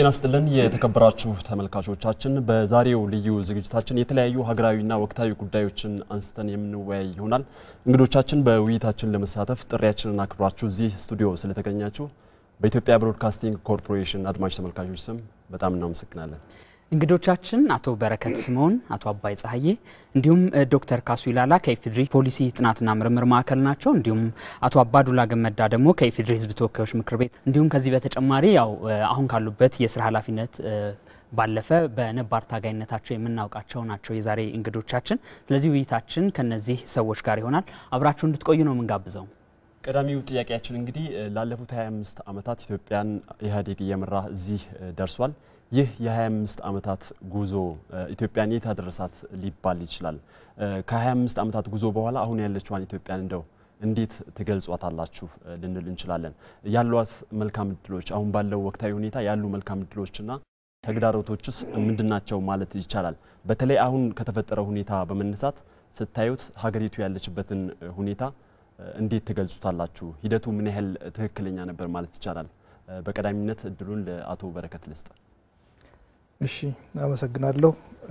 ጤና ስጥልን የተከበራችሁ ተመልካቾቻችን፣ በዛሬው ልዩ ዝግጅታችን የተለያዩ ሀገራዊና ወቅታዊ ጉዳዮችን አንስተን የምንወያይ ይሆናል። እንግዶቻችን በውይይታችን ለመሳተፍ ጥሪያችንን አክብራችሁ እዚህ ስቱዲዮ ስለተገኛችሁ በኢትዮጵያ ብሮድካስቲንግ ኮርፖሬሽን አድማጭ ተመልካቾች ስም በጣም እናመሰግናለን። እንግዶቻችን አቶ በረከት ስምኦን፣ አቶ አባይ ጸሐዬ እንዲሁም ዶክተር ካሱ ይላላ ከኢፌድሪ ፖሊሲ ጥናትና ምርምር ማዕከል ናቸው። እንዲሁም አቶ አባዱላ ገመዳ ደግሞ ከኢፌድሪ ሕዝብ ተወካዮች ምክር ቤት እንዲሁም ከዚህ በተጨማሪ ያው አሁን ካሉበት የስራ ኃላፊነት ባለፈ በነባር ታጋይነታቸው የምናውቃቸው ናቸው የዛሬ እንግዶቻችን። ስለዚህ ውይይታችን ከነዚህ ሰዎች ጋር ይሆናል። አብራችሁ እንድትቆዩ ነው የምንጋብዘው። ቀዳሚው ጥያቄያችን እንግዲህ ላለፉት 25 ዓመታት ኢትዮጵያን ኢህአዴግ እየመራ እዚህ ደርሷል። ይህ የ25 ዓመታት ጉዞ ኢትዮጵያን የት አደረሳት ሊባል ይችላል? ከ25 ዓመታት ጉዞ በኋላ አሁን ያለችዋን ኢትዮጵያን እንደው እንዴት ትገልጿታላችሁ ልንል እንችላለን? ያሏት መልካም እድሎች፣ አሁን ባለው ወቅታዊ ሁኔታ ያሉ መልካም እድሎችና ተግዳሮቶችስ ምንድናቸው ማለት ይቻላል? በተለይ አሁን ከተፈጠረው ሁኔታ በመነሳት ስታዩት ሀገሪቱ ያለችበትን ሁኔታ እንዴት ትገልጹታላችሁ? ሂደቱ ምን ያህል ትክክለኛ ነበር ማለት ይቻላል? በቀዳሚነት እድሉን ለአቶ በረከት ልስጥ። እሺ አመሰግናለሁ።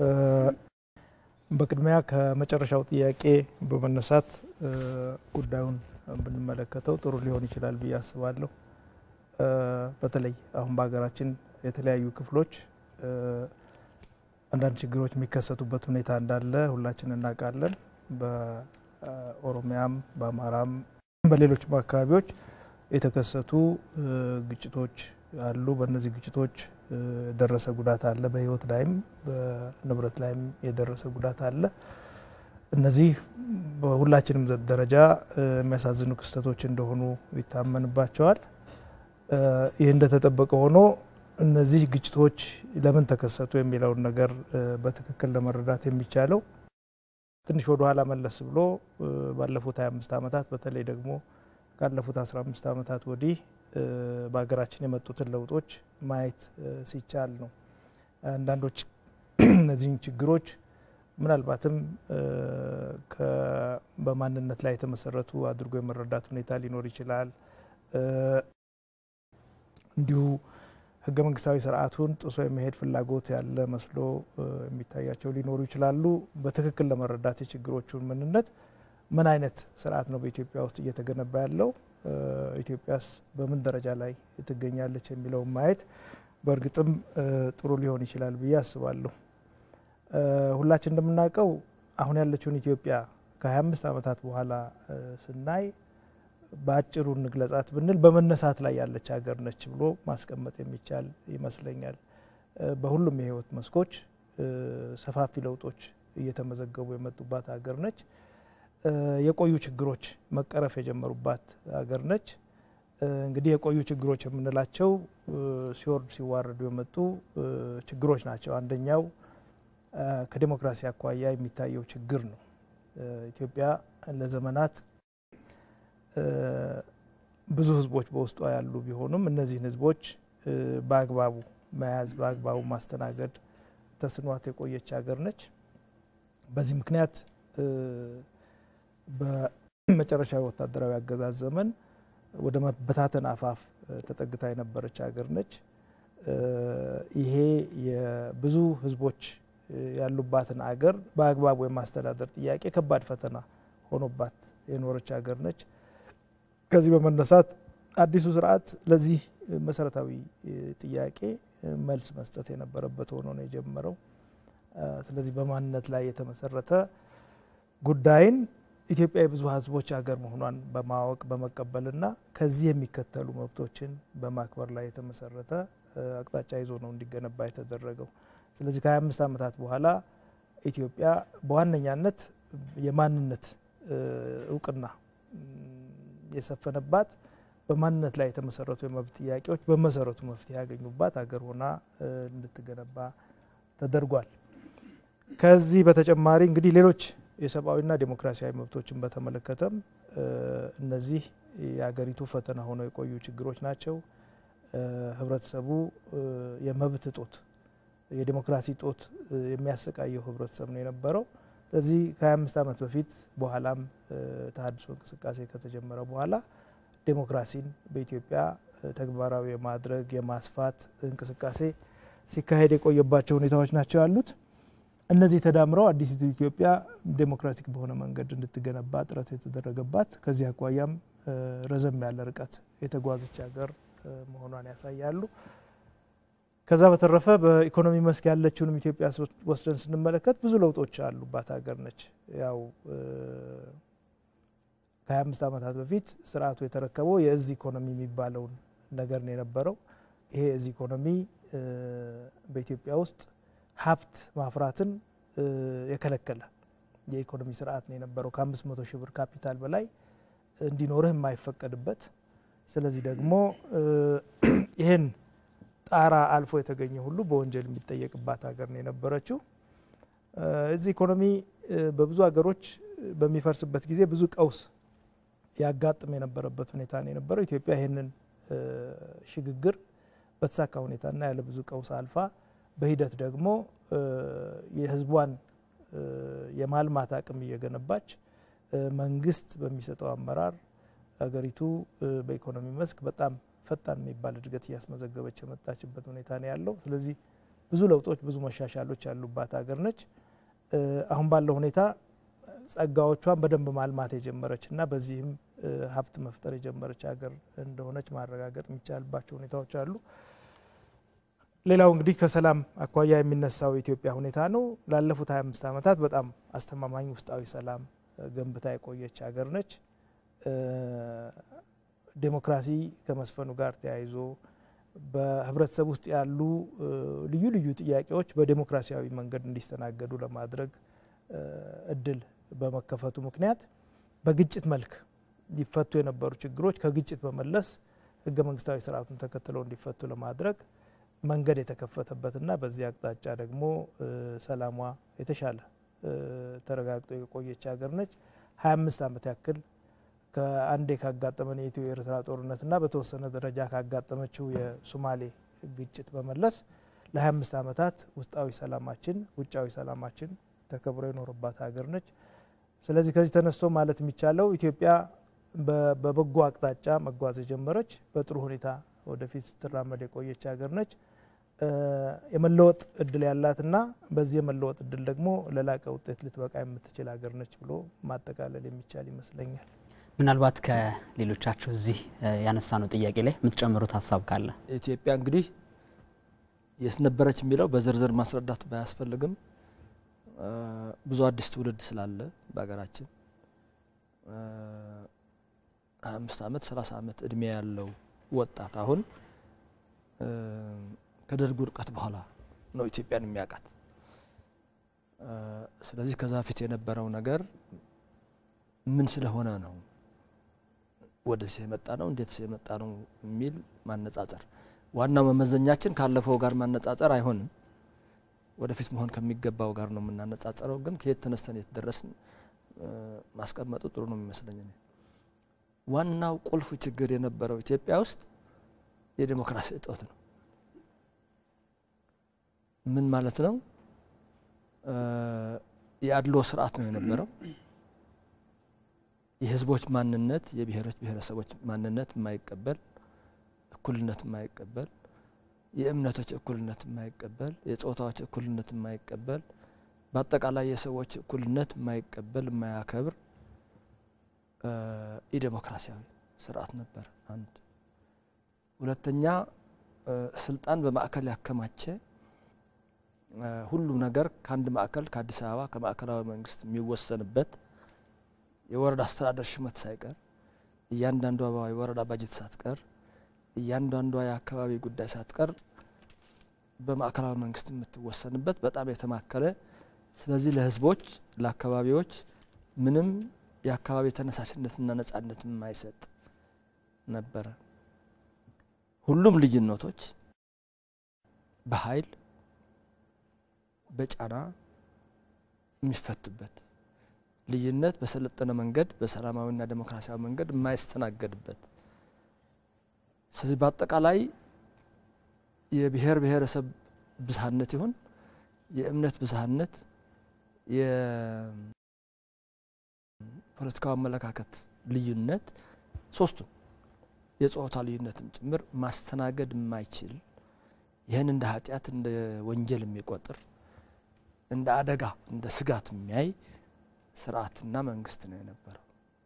በቅድሚያ ከመጨረሻው ጥያቄ በመነሳት ጉዳዩን ብንመለከተው ጥሩ ሊሆን ይችላል ብዬ አስባለሁ። በተለይ አሁን በሀገራችን የተለያዩ ክፍሎች አንዳንድ ችግሮች የሚከሰቱበት ሁኔታ እንዳለ ሁላችን እናውቃለን። በኦሮሚያም፣ በአማራም፣ በሌሎችም አካባቢዎች የተከሰቱ ግጭቶች አሉ። በእነዚህ ግጭቶች የደረሰ ጉዳት አለ። በሕይወት ላይም በንብረት ላይም የደረሰ ጉዳት አለ። እነዚህ በሁላችንም ደረጃ የሚያሳዝኑ ክስተቶች እንደሆኑ ይታመንባቸዋል። ይህ እንደተጠበቀ ሆኖ እነዚህ ግጭቶች ለምን ተከሰቱ የሚለውን ነገር በትክክል ለመረዳት የሚቻለው ትንሽ ወደ ኋላ መለስ ብሎ ባለፉት 25 ዓመታት በተለይ ደግሞ ካለፉት 15 ዓመታት ወዲህ በሀገራችን የመጡትን ለውጦች ማየት ሲቻል ነው። አንዳንዶች እነዚህን ችግሮች ምናልባትም በማንነት ላይ የተመሰረቱ አድርጎ የመረዳት ሁኔታ ሊኖር ይችላል። እንዲሁ ሕገ መንግስታዊ ስርዓቱን ጥሶ የመሄድ ፍላጎት ያለ መስሎ የሚታያቸው ሊኖሩ ይችላሉ። በትክክል ለመረዳት የችግሮቹን ምንነት ምን አይነት ስርዓት ነው በኢትዮጵያ ውስጥ እየተገነባ ያለው ኢትዮጵያስ በምን ደረጃ ላይ ትገኛለች የሚለውን ማየት በእርግጥም ጥሩ ሊሆን ይችላል ብዬ አስባለሁ። ሁላችን እንደምናውቀው አሁን ያለችውን ኢትዮጵያ ከ25 ዓመታት በኋላ ስናይ በአጭሩ እንግለጻት ብንል በመነሳት ላይ ያለች ሀገር ነች ብሎ ማስቀመጥ የሚቻል ይመስለኛል። በሁሉም የህይወት መስኮች ሰፋፊ ለውጦች እየተመዘገቡ የመጡባት ሀገር ነች። የቆዩ ችግሮች መቀረፍ የጀመሩባት ሀገር ነች። እንግዲህ የቆዩ ችግሮች የምንላቸው ሲወርዱ ሲዋረዱ የመጡ ችግሮች ናቸው። አንደኛው ከዴሞክራሲ አኳያ የሚታየው ችግር ነው። ኢትዮጵያ ለዘመናት ብዙ ህዝቦች በውስጧ ያሉ ቢሆኑም እነዚህን ህዝቦች በአግባቡ መያዝ በአግባቡ ማስተናገድ ተስኗት የቆየች ሀገር ነች። በዚህ ምክንያት በመጨረሻዊ ወታደራዊ አገዛዝ ዘመን ወደ መበታተን አፋፍ ተጠግታ የነበረች ሀገር ነች። ይሄ የብዙ ህዝቦች ያሉባትን አገር በአግባቡ የማስተዳደር ጥያቄ ከባድ ፈተና ሆኖባት የኖረች ሀገር ነች። ከዚህ በመነሳት አዲሱ ስርዓት ለዚህ መሰረታዊ ጥያቄ መልስ መስጠት የነበረበት ሆኖ ነው የጀመረው። ስለዚህ በማንነት ላይ የተመሰረተ ጉዳይን ኢትዮጵያ የብዙ ህዝቦች ሀገር መሆኗን በማወቅ በመቀበልና ከዚህ የሚከተሉ መብቶችን በማክበር ላይ የተመሰረተ አቅጣጫ ይዞ ነው እንዲገነባ የተደረገው። ስለዚህ ከ25 ዓመታት በኋላ ኢትዮጵያ በዋነኛነት የማንነት እውቅና የሰፈነባት በማንነት ላይ የተመሰረቱ የመብት ጥያቄዎች በመሰረቱ መፍትሄ ያገኙባት ሀገር ሆና እንድትገነባ ተደርጓል። ከዚህ በተጨማሪ እንግዲህ ሌሎች የሰብአዊና ዴሞክራሲያዊ መብቶችን በተመለከተም እነዚህ የሀገሪቱ ፈተና ሆነው የቆዩ ችግሮች ናቸው። ህብረተሰቡ የመብት እጦት፣ የዴሞክራሲ እጦት የሚያሰቃየው ህብረተሰብ ነው የነበረው። ስለዚህ ከ25 ዓመት በፊት በኋላም ተሀድሶ እንቅስቃሴ ከተጀመረ በኋላ ዴሞክራሲን በኢትዮጵያ ተግባራዊ የማድረግ የማስፋት እንቅስቃሴ ሲካሄድ የቆየባቸው ሁኔታዎች ናቸው ያሉት። እነዚህ ተዳምረው አዲሲቱ ኢትዮጵያ ዴሞክራቲክ በሆነ መንገድ እንድትገነባ ጥረት የተደረገባት ከዚህ አኳያም ረዘም ያለ ርቀት የተጓዘች ሀገር መሆኗን ያሳያሉ። ከዛ በተረፈ በኢኮኖሚ መስክ ያለችውንም ኢትዮጵያ ወስደን ስንመለከት ብዙ ለውጦች ያሉባት ሀገር ነች። ያው ከ25 ዓመታት በፊት ስርዓቱ የተረከበው የእዝ ኢኮኖሚ የሚባለውን ነገር ነው የነበረው። ይሄ የእዝ ኢኮኖሚ በኢትዮጵያ ውስጥ ሀብት ማፍራትን የከለከለ የኢኮኖሚ ስርዓት ነው የነበረው። ከአምስት መቶ ሺህ ብር ካፒታል በላይ እንዲኖርህ የማይፈቀድበት ስለዚህ ደግሞ ይህን ጣራ አልፎ የተገኘ ሁሉ በወንጀል የሚጠየቅባት ሀገር ነው የነበረችው። እዚህ ኢኮኖሚ በብዙ ሀገሮች በሚፈርስበት ጊዜ ብዙ ቀውስ ያጋጥም የነበረበት ሁኔታ ነው የነበረው። ኢትዮጵያ ይህንን ሽግግር በተሳካ ሁኔታና ያለ ብዙ ቀውስ አልፋ በሂደት ደግሞ የሕዝቧን የማልማት አቅም እየገነባች መንግስት በሚሰጠው አመራር ሀገሪቱ በኢኮኖሚ መስክ በጣም ፈጣን የሚባል እድገት እያስመዘገበች የመጣችበት ሁኔታ ነው ያለው። ስለዚህ ብዙ ለውጦች፣ ብዙ መሻሻሎች ያሉባት ሀገር ነች። አሁን ባለው ሁኔታ ጸጋዎቿን በደንብ ማልማት የጀመረች እና በዚህም ሀብት መፍጠር የጀመረች ሀገር እንደሆነች ማረጋገጥ የሚቻልባቸው ሁኔታዎች አሉ። ሌላው እንግዲህ ከሰላም አኳያ የሚነሳው የኢትዮጵያ ሁኔታ ነው። ላለፉት 25 ዓመታት በጣም አስተማማኝ ውስጣዊ ሰላም ገንብታ የቆየች ሀገር ነች። ዴሞክራሲ ከመስፈኑ ጋር ተያይዞ በህብረተሰብ ውስጥ ያሉ ልዩ ልዩ ጥያቄዎች በዴሞክራሲያዊ መንገድ እንዲስተናገዱ ለማድረግ እድል በመከፈቱ ምክንያት በግጭት መልክ ሊፈቱ የነበሩ ችግሮች ከግጭት በመለስ ህገ መንግስታዊ ስርዓቱን ተከትለው እንዲፈቱ ለማድረግ መንገድ የተከፈተበትና በዚህ አቅጣጫ ደግሞ ሰላሟ የተሻለ ተረጋግጦ የቆየች ሀገር ነች። ሀያ አምስት ዓመት ያክል ከአንዴ ካጋጠመን የኢትዮ ኤርትራ ጦርነትና በተወሰነ ደረጃ ካጋጠመችው የሶማሌ ግጭት በመለስ ለ25 ዓመታት ውስጣዊ ሰላማችን ውጫዊ ሰላማችን ተከብሮ የኖረባት ሀገር ነች። ስለዚህ ከዚህ ተነስቶ ማለት የሚቻለው ኢትዮጵያ በበጎ አቅጣጫ መጓዝ የጀመረች በጥሩ ሁኔታ ወደፊት ስትራመድ የቆየች ሀገር ነች። የመለወጥ እድል ያላትና በዚህ የመለወጥ እድል ደግሞ ለላቀ ውጤት ልትበቃ የምትችል ሀገር ነች ብሎ ማጠቃለል የሚቻል ይመስለኛል። ምናልባት ከሌሎቻችሁ እዚህ ያነሳነው ጥያቄ ላይ የምትጨምሩት ሀሳብ ካለ? ኢትዮጵያ እንግዲህ የት ነበረች የሚለው በዝርዝር ማስረዳት ባያስፈልግም ብዙ አዲስ ትውልድ ስላለ በሀገራችን ሀያ አምስት ዓመት ሰላሳ ዓመት እድሜ ያለው ወጣት አሁን ከደርግ ውድቀት በኋላ ነው ኢትዮጵያን የሚያውቃት። ስለዚህ ከዛ ፊት የነበረው ነገር ምን ስለሆነ ነው ወደዚህ የመጣ ነው እንዴት የመጣ ነው የሚል ማነጻጸር፣ ዋናው መመዘኛችን ካለፈው ጋር ማነጻጸር አይሆንም። ወደፊት መሆን ከሚገባው ጋር ነው የምናነጻጸረው። ግን ከየት ተነስተን የት ደረስን ማስቀመጡ ጥሩ ነው የሚመስለኝ። ዋናው ቁልፍ ችግር የነበረው ኢትዮጵያ ውስጥ የዴሞክራሲ እጦት ነው። ምን ማለት ነው? የአድሎ ስርዓት ነው የነበረው። የህዝቦች ማንነት የብሔሮች ብሔረሰቦች ማንነት የማይቀበል እኩልነት የማይቀበል የእምነቶች እኩልነት የማይቀበል የጾታዎች እኩልነት የማይቀበል በአጠቃላይ የሰዎች እኩልነት የማይቀበል የማያከብር ኢዴሞክራሲያዊ ስርዓት ነበር። አንድ ሁለተኛ ስልጣን በማዕከል ያከማቸ ሁሉም ነገር ከአንድ ማዕከል ከአዲስ አበባ ከማዕከላዊ መንግስት የሚወሰንበት የወረዳ አስተዳደር ሹመት ሳይቀር እያንዳንዷ የወረዳ ባጀት ሳትቀር እያንዳንዷ የአካባቢ ጉዳይ ሳትቀር በማዕከላዊ መንግስት የምትወሰንበት በጣም የተማከለ ስለዚህ ለህዝቦች ለአካባቢዎች ምንም የአካባቢ ተነሳሽነትና ነጻነት የማይሰጥ ነበረ። ሁሉም ልዩነቶች በኃይል በጫና የሚፈቱበት ልዩነት በሰለጠነ መንገድ በሰላማዊና ዴሞክራሲያዊ መንገድ የማይስተናገድበት ስለዚህ በአጠቃላይ የብሔር ብሔረሰብ ብዝሃነት ይሁን የእምነት ብዝሃነት የፖለቲካዊ አመለካከት ልዩነት ሶስቱም የጾታ ልዩነትም ጭምር ማስተናገድ የማይችል ይህን እንደ ኃጢአት እንደ ወንጀል የሚቆጥር እንደ አደጋ እንደ ስጋት የሚያይ ስርዓትና መንግስት ነው የነበረው።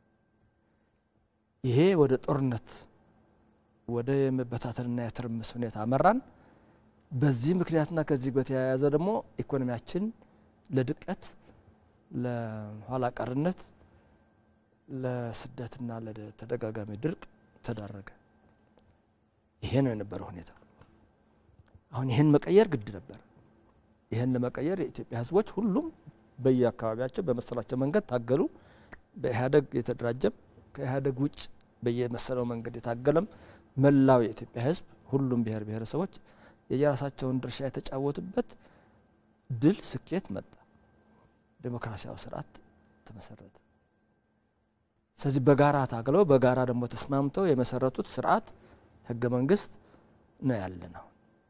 ይሄ ወደ ጦርነት ወደ የመበታተንና የትርምስ ሁኔታ አመራን። በዚህ ምክንያትና ከዚህ በተያያዘ ደግሞ ኢኮኖሚያችን ለድቀት፣ ለኋላ ቀርነት፣ ለስደትና ለተደጋጋሚ ድርቅ ተዳረገ። ይሄ ነው የነበረው ሁኔታ። አሁን ይህን መቀየር ግድ ነበር። ይህን ለመቀየር የኢትዮጵያ ሕዝቦች ሁሉም በየአካባቢያቸው በመሰላቸው መንገድ ታገሉ። በኢህአደግ የተደራጀም ከኢህአደግ ውጭ በየመሰለው መንገድ የታገለም መላው የኢትዮጵያ ሕዝብ ሁሉም ብሔር ብሔረሰቦች የየራሳቸውን ድርሻ የተጫወቱበት ድል ስኬት መጣ። ዴሞክራሲያዊ ስርዓት ተመሰረተ። ስለዚህ በጋራ ታግለው በጋራ ደግሞ ተስማምተው የመሰረቱት ስርዓት ህገ መንግስት ነው ያለ ነው።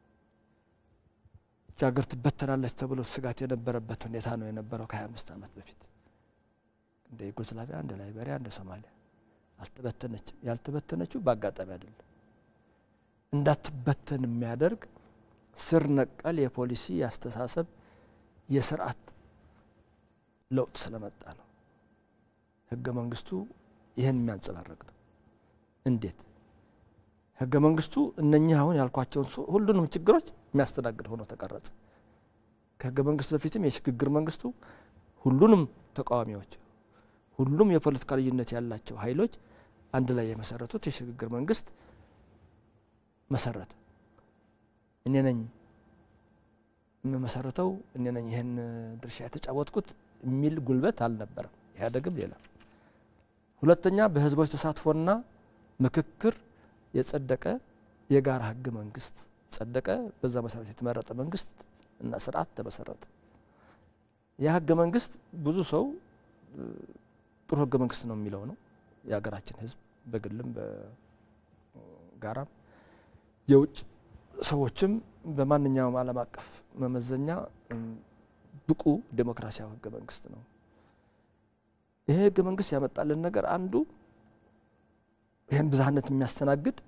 ይህች ሀገር ትበተናለች ተብሎ ስጋት የነበረበት ሁኔታ ነው የነበረው ከሀያ አምስት ዓመት በፊት እንደ ዩጎስላቪያ፣ እንደ ላይቤሪያ፣ እንደ ሶማሊያ አልተበተነችም። ያልተበተነችው በአጋጣሚ አይደለም። እንዳትበተን የሚያደርግ ስር ነቀል የፖሊሲ የአስተሳሰብ የስርዓት ለውጥ ስለመጣ ነው። ህገ መንግስቱ ይህን የሚያንጸባረቅ ነው። እንዴት ህገ መንግስቱ እነኚህ አሁን ያልኳቸውን ሁሉንም ችግሮች የሚያስተናግድ ሆኖ ተቀረጸ። ከህገ መንግስቱ በፊትም የሽግግር መንግስቱ ሁሉንም ተቃዋሚዎች፣ ሁሉም የፖለቲካ ልዩነት ያላቸው ኃይሎች አንድ ላይ የመሰረቱት የሽግግር መንግስት መሰረተ። እኔ ነኝ የምመሰረተው፣ እኔ ነኝ ይህን ድርሻ የተጫወትኩት የሚል ጉልበት አልነበረም። ኢህአዴግም ሌላ ሁለተኛ በህዝቦች ተሳትፎና ምክክር የጸደቀ የጋራ ህገ መንግስት ጸደቀ። በዛ መሰረት የተመረጠ መንግስት እና ስርዓት ተመሰረተ። ያ ህገ መንግስት ብዙ ሰው ጥሩ ህገ መንግስት ነው የሚለው ነው። የሀገራችን ህዝብ በግልም በጋራም የውጭ ሰዎችም በማንኛውም ዓለም አቀፍ መመዘኛ ብቁ ዴሞክራሲያዊ ህገ መንግስት ነው። ይሄ ህገ መንግስት ያመጣልን ነገር አንዱ ይህን ብዝሃነት የሚያስተናግድ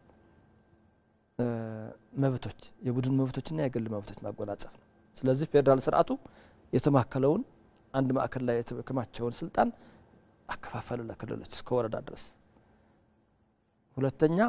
መብቶች የቡድን መብቶችና የግል መብቶች ማጎናጸፍ ነው። ስለዚህ ፌዴራል ስርዓቱ የተማከለውን አንድ ማዕከል ላይ የተከማቸውን ስልጣን አከፋፈሉ ለክልሎች እስከ ወረዳ ድረስ። ሁለተኛ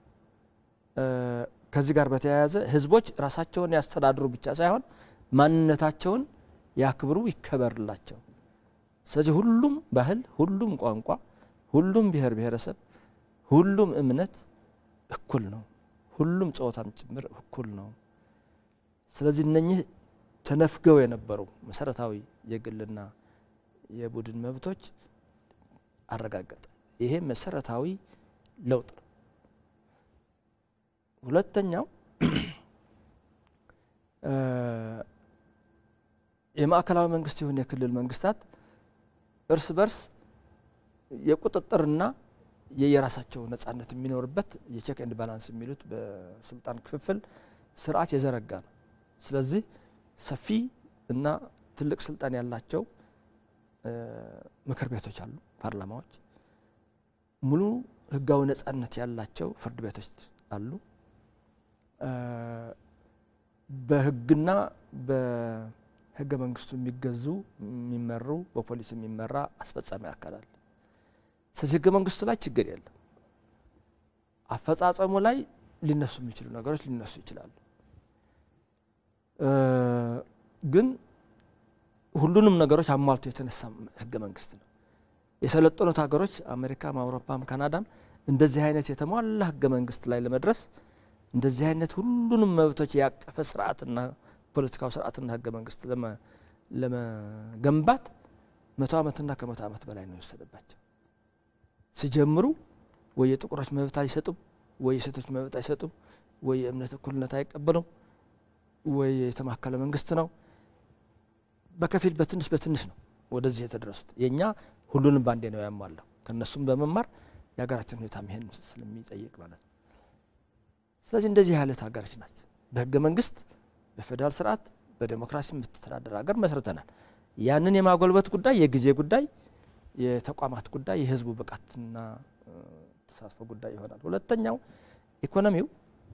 ከዚህ ጋር በተያያዘ ህዝቦች ራሳቸውን ያስተዳድሩ ብቻ ሳይሆን ማንነታቸውን ያክብሩ፣ ይከበርላቸው። ስለዚህ ሁሉም ባህል፣ ሁሉም ቋንቋ፣ ሁሉም ብሔር ብሔረሰብ፣ ሁሉም እምነት እኩል ነው። ሁሉም ጾታም ጭምር እኩል ነው። ስለዚህ እነኚህ ተነፍገው የነበሩ መሰረታዊ የግልና የቡድን መብቶች አረጋገጠ። ይሄ መሰረታዊ ለውጥ ነው። ሁለተኛው የማዕከላዊ መንግስት የሆኑ የክልል መንግስታት እርስ በርስ የቁጥጥርና የየራሳቸው ነጻነት የሚኖርበት የቼክ ኤንድ ባላንስ የሚሉት በስልጣን ክፍፍል ስርዓት የዘረጋ ነው። ስለዚህ ሰፊ እና ትልቅ ስልጣን ያላቸው ምክር ቤቶች አሉ፣ ፓርላማዎች። ሙሉ ህጋዊ ነጻነት ያላቸው ፍርድ ቤቶች አሉ። በህግና በህገ መንግስቱ የሚገዙ የሚመሩ በፖሊስ የሚመራ አስፈጻሚ አካል አለ። ስለዚህ ህገ መንግስቱ ላይ ችግር የለም። አፈጻጸሙ ላይ ሊነሱ የሚችሉ ነገሮች ሊነሱ ይችላሉ። ግን ሁሉንም ነገሮች አሟልቶ የተነሳ ህገ መንግስት ነው። የሰለጠኑት ሀገሮች አሜሪካም፣ አውሮፓም፣ ካናዳም እንደዚህ አይነት የተሟላ ህገ መንግስት ላይ ለመድረስ እንደዚህ አይነት ሁሉንም መብቶች ያቀፈ ስርዓትና ፖለቲካዊ ስርዓትና ህገ መንግስት ለመገንባት መቶ ዓመትና ከመቶ ዓመት በላይ ነው የወሰደባቸው። ሲጀምሩ ወይ የጥቁሮች መብት አይሰጡም፣ ወይ የሴቶች መብት አይሰጡም፣ ወይ የእምነት እኩልነት አይቀበሉም፣ ወይ የተማከለ መንግስት ነው። በከፊል በትንሽ በትንሽ ነው ወደዚህ የተደረሱት። የእኛ ሁሉንም ባንዴ ነው ያሟላው። ከእነሱም በመማር የሀገራችን ሁኔታ ይሄን ስለሚጠይቅ ማለት ነው። ስለዚህ እንደዚህ ያለት ሀገሮች ናት። በህገ መንግስት በፌዴራል ስርዓት በዴሞክራሲ የምትተዳደር ሀገር መስርተናል። ያንን የማጎልበት ጉዳይ የጊዜ ጉዳይ፣ የተቋማት ጉዳይ፣ የህዝቡ ብቃትና ተሳትፎ ጉዳይ ይሆናል። ሁለተኛው ኢኮኖሚው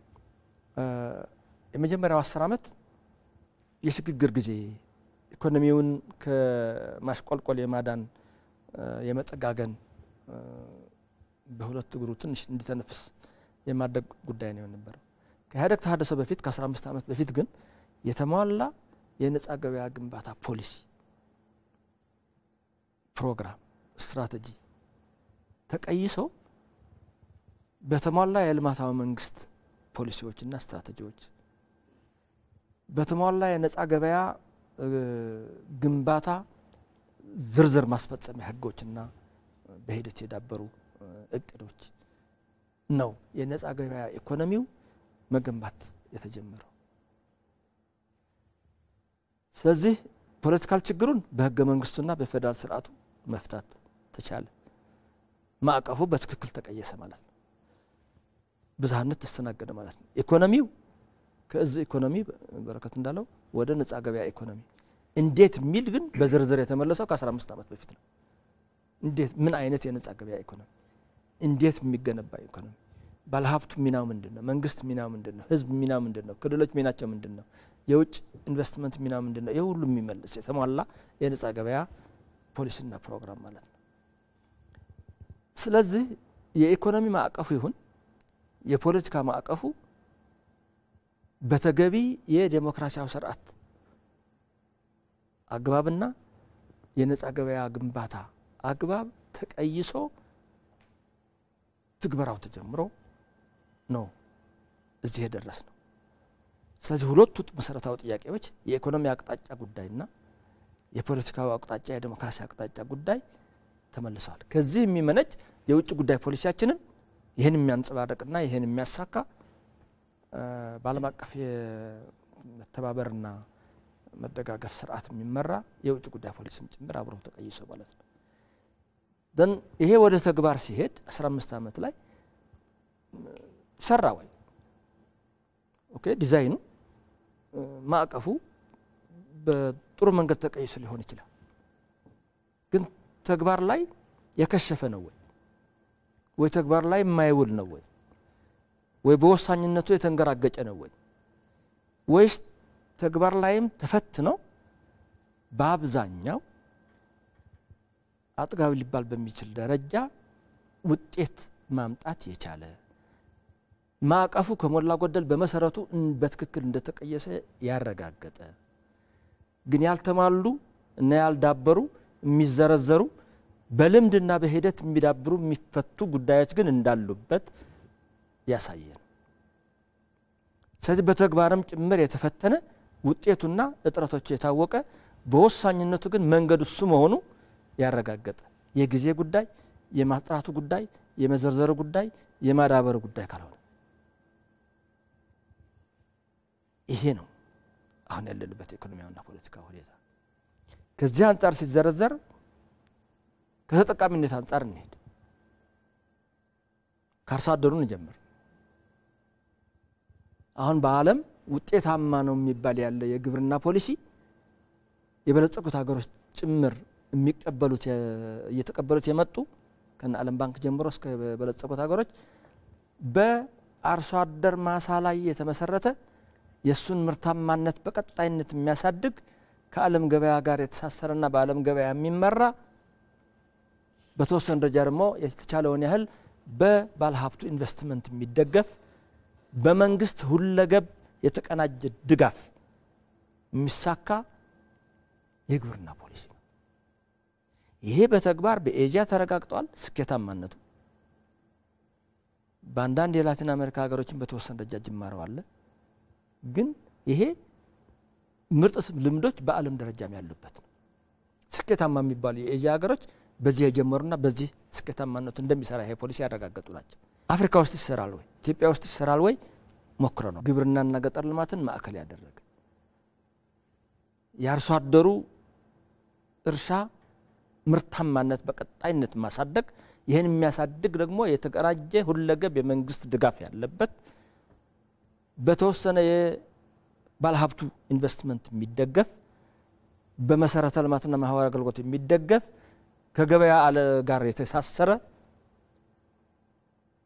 የመጀመሪያው አስር ዓመት የሽግግር ጊዜ ኢኮኖሚውን ከማሽቆልቆል የማዳን የመጠጋገን በሁለት እግሩ ትንሽ እንዲተነፍስ የማድረግ ጉዳይ ነው የነበረው። ከኢህአዴግ ተሃድሶ በፊት ከ15 ዓመት በፊት ግን የተሟላ የነጻ ገበያ ግንባታ ፖሊሲ፣ ፕሮግራም፣ ስትራቴጂ ተቀይሶ በተሟላ የልማታዊ መንግስት ፖሊሲዎችና ስትራቴጂዎች በተሟላ የነጻ ገበያ ግንባታ ዝርዝር ማስፈጸሚያ ህጎችና በሂደት የዳበሩ እቅዶች ነው የነጻ ገበያ ኢኮኖሚው መገንባት የተጀመረው። ስለዚህ ፖለቲካል ችግሩን በህገ መንግስቱና በፌዴራል ስርዓቱ መፍታት ተቻለ። ማዕቀፉ በትክክል ተቀየሰ ማለት ነው። ብዝሃነት ተስተናገደ ማለት ነው። ኢኮኖሚው ከእዝ ኢኮኖሚ በረከት እንዳለው ወደ ነጻ ገበያ ኢኮኖሚ እንዴት የሚል ግን በዝርዝር የተመለሰው ከ15 ዓመት በፊት ነው። እንዴት ምን አይነት የነጻ ገበያ ኢኮኖሚ እንዴት የሚገነባ ኢኮኖሚ ባለሀብቱ ሚናው ምንድን ነው? መንግስት ሚናው ምንድን ነው? ህዝብ ሚናው ምንድን ነው? ክልሎች ሚናቸው ምንድን ነው? የውጭ ኢንቨስትመንት ሚናው ምንድን ነው? ይህ ሁሉ የሚመልስ የተሟላ የነጻ ገበያ ፖሊሲና ፕሮግራም ማለት ነው። ስለዚህ የኢኮኖሚ ማዕቀፉ ይሁን የፖለቲካ ማዕቀፉ በተገቢ የዴሞክራሲያዊ ስርዓት አግባብና የነጻ ገበያ ግንባታ አግባብ ተቀይሶ ትግበራው ተጀምሮ ነው እዚህ የደረስ ነው። ስለዚህ ሁለቱ መሰረታዊ ጥያቄዎች የኢኮኖሚ አቅጣጫ ጉዳይና የፖለቲካዊ አቅጣጫ የዴሞክራሲ አቅጣጫ ጉዳይ ተመልሰዋል። ከዚህ የሚመነጭ የውጭ ጉዳይ ፖሊሲያችንን ይህን የሚያንጸባርቅና ይህን የሚያሳካ በዓለም አቀፍ የመተባበርና መደጋገፍ ስርዓት የሚመራ የውጭ ጉዳይ ፖሊሲም ጭምር አብሮ ተቀይሶ ማለት ነው። ደን ይሄ ወደ ተግባር ሲሄድ 15 ዓመት ላይ ሰራ ወይ ኦኬ ዲዛይኑ ማዕቀፉ በጥሩ መንገድ ተቀይሶ ሊሆን ይችላል። ግን ተግባር ላይ የከሸፈ ነው ወይ ወይ ተግባር ላይ የማይውል ነው ወይ ወይ በወሳኝነቱ የተንገራገጨ ነው ወይ ወይስ ተግባር ላይም ተፈትኖ በአብዛኛው አጥጋቢ ሊባል በሚችል ደረጃ ውጤት ማምጣት የቻለ ማዕቀፉ ከሞላ ጎደል በመሰረቱ በትክክል እንደተቀየሰ ያረጋገጠ ግን ያልተሟሉ እና ያልዳበሩ የሚዘረዘሩ በልምድና በሂደት የሚዳብሩ የሚፈቱ ጉዳዮች ግን እንዳሉበት ያሳየን። ስለዚህ በተግባርም ጭምር የተፈተነ ውጤቱና እጥረቶቹ የታወቀ በወሳኝነቱ ግን መንገዱ እሱ መሆኑ ያረጋገጠ የጊዜ ጉዳይ፣ የማጥራቱ ጉዳይ፣ የመዘርዘሩ ጉዳይ፣ የማዳበሩ ጉዳይ ካልሆነ ይሄ ነው አሁን ያለንበት ኢኮኖሚያዊና ፖለቲካ ሁኔታ። ከዚህ አንጻር ሲዘረዘር ከተጠቃሚነት አንጻር እንሄድ። ከአርሶ አደሩ እንጀምር። አሁን በዓለም ውጤታማ ነው የሚባል ያለ የግብርና ፖሊሲ የበለጸጉት ሀገሮች ጭምር የሚቀበሉት እየተቀበሉት የመጡ ከነ ዓለም ባንክ ጀምሮ እስከ በለጸጉት ሀገሮች በአርሶ አደር ማሳ ላይ የተመሰረተ የእሱን ምርታማነት በቀጣይነት የሚያሳድግ ከዓለም ገበያ ጋር የተሳሰረና በዓለም ገበያ የሚመራ በተወሰነ ደረጃ ደግሞ የተቻለውን ያህል በባለሀብቱ ኢንቨስትመንት የሚደገፍ በመንግስት ሁለገብ የተቀናጀ ድጋፍ የሚሳካ የግብርና ፖሊሲ ነው። ይሄ በተግባር በኤዥያ ተረጋግጧል። ስኬታማነቱ በአንዳንድ የላቲን አሜሪካ ሀገሮችን በተወሰነ ደረጃ ጅማረው አለ። ግን ይሄ ምርጥ ልምዶች በዓለም ደረጃም ያሉበት ነው። ስኬታማ የሚባሉ የኤዥያ ሀገሮች በዚህ የጀመሩና በዚህ ስኬታማነቱ እንደሚሰራ ይሄ ፖሊሲ ያረጋገጡ ናቸው። አፍሪካ ውስጥ ይሰራል ወይ ኢትዮጵያ ውስጥ ይሰራል ወይ ሞክረ ነው። ግብርናና ገጠር ልማትን ማዕከል ያደረገ የአርሶ አደሩ እርሻ ምርታማነት በቀጣይነት ማሳደግ፣ ይህን የሚያሳድግ ደግሞ የተቀናጀ ሁለገብ የመንግስት ድጋፍ ያለበት በተወሰነ የባለሀብቱ ኢንቨስትመንት የሚደገፍ በመሰረተ ልማትና ማህበራዊ አገልግሎት የሚደገፍ ከገበያ አለ ጋር የተሳሰረ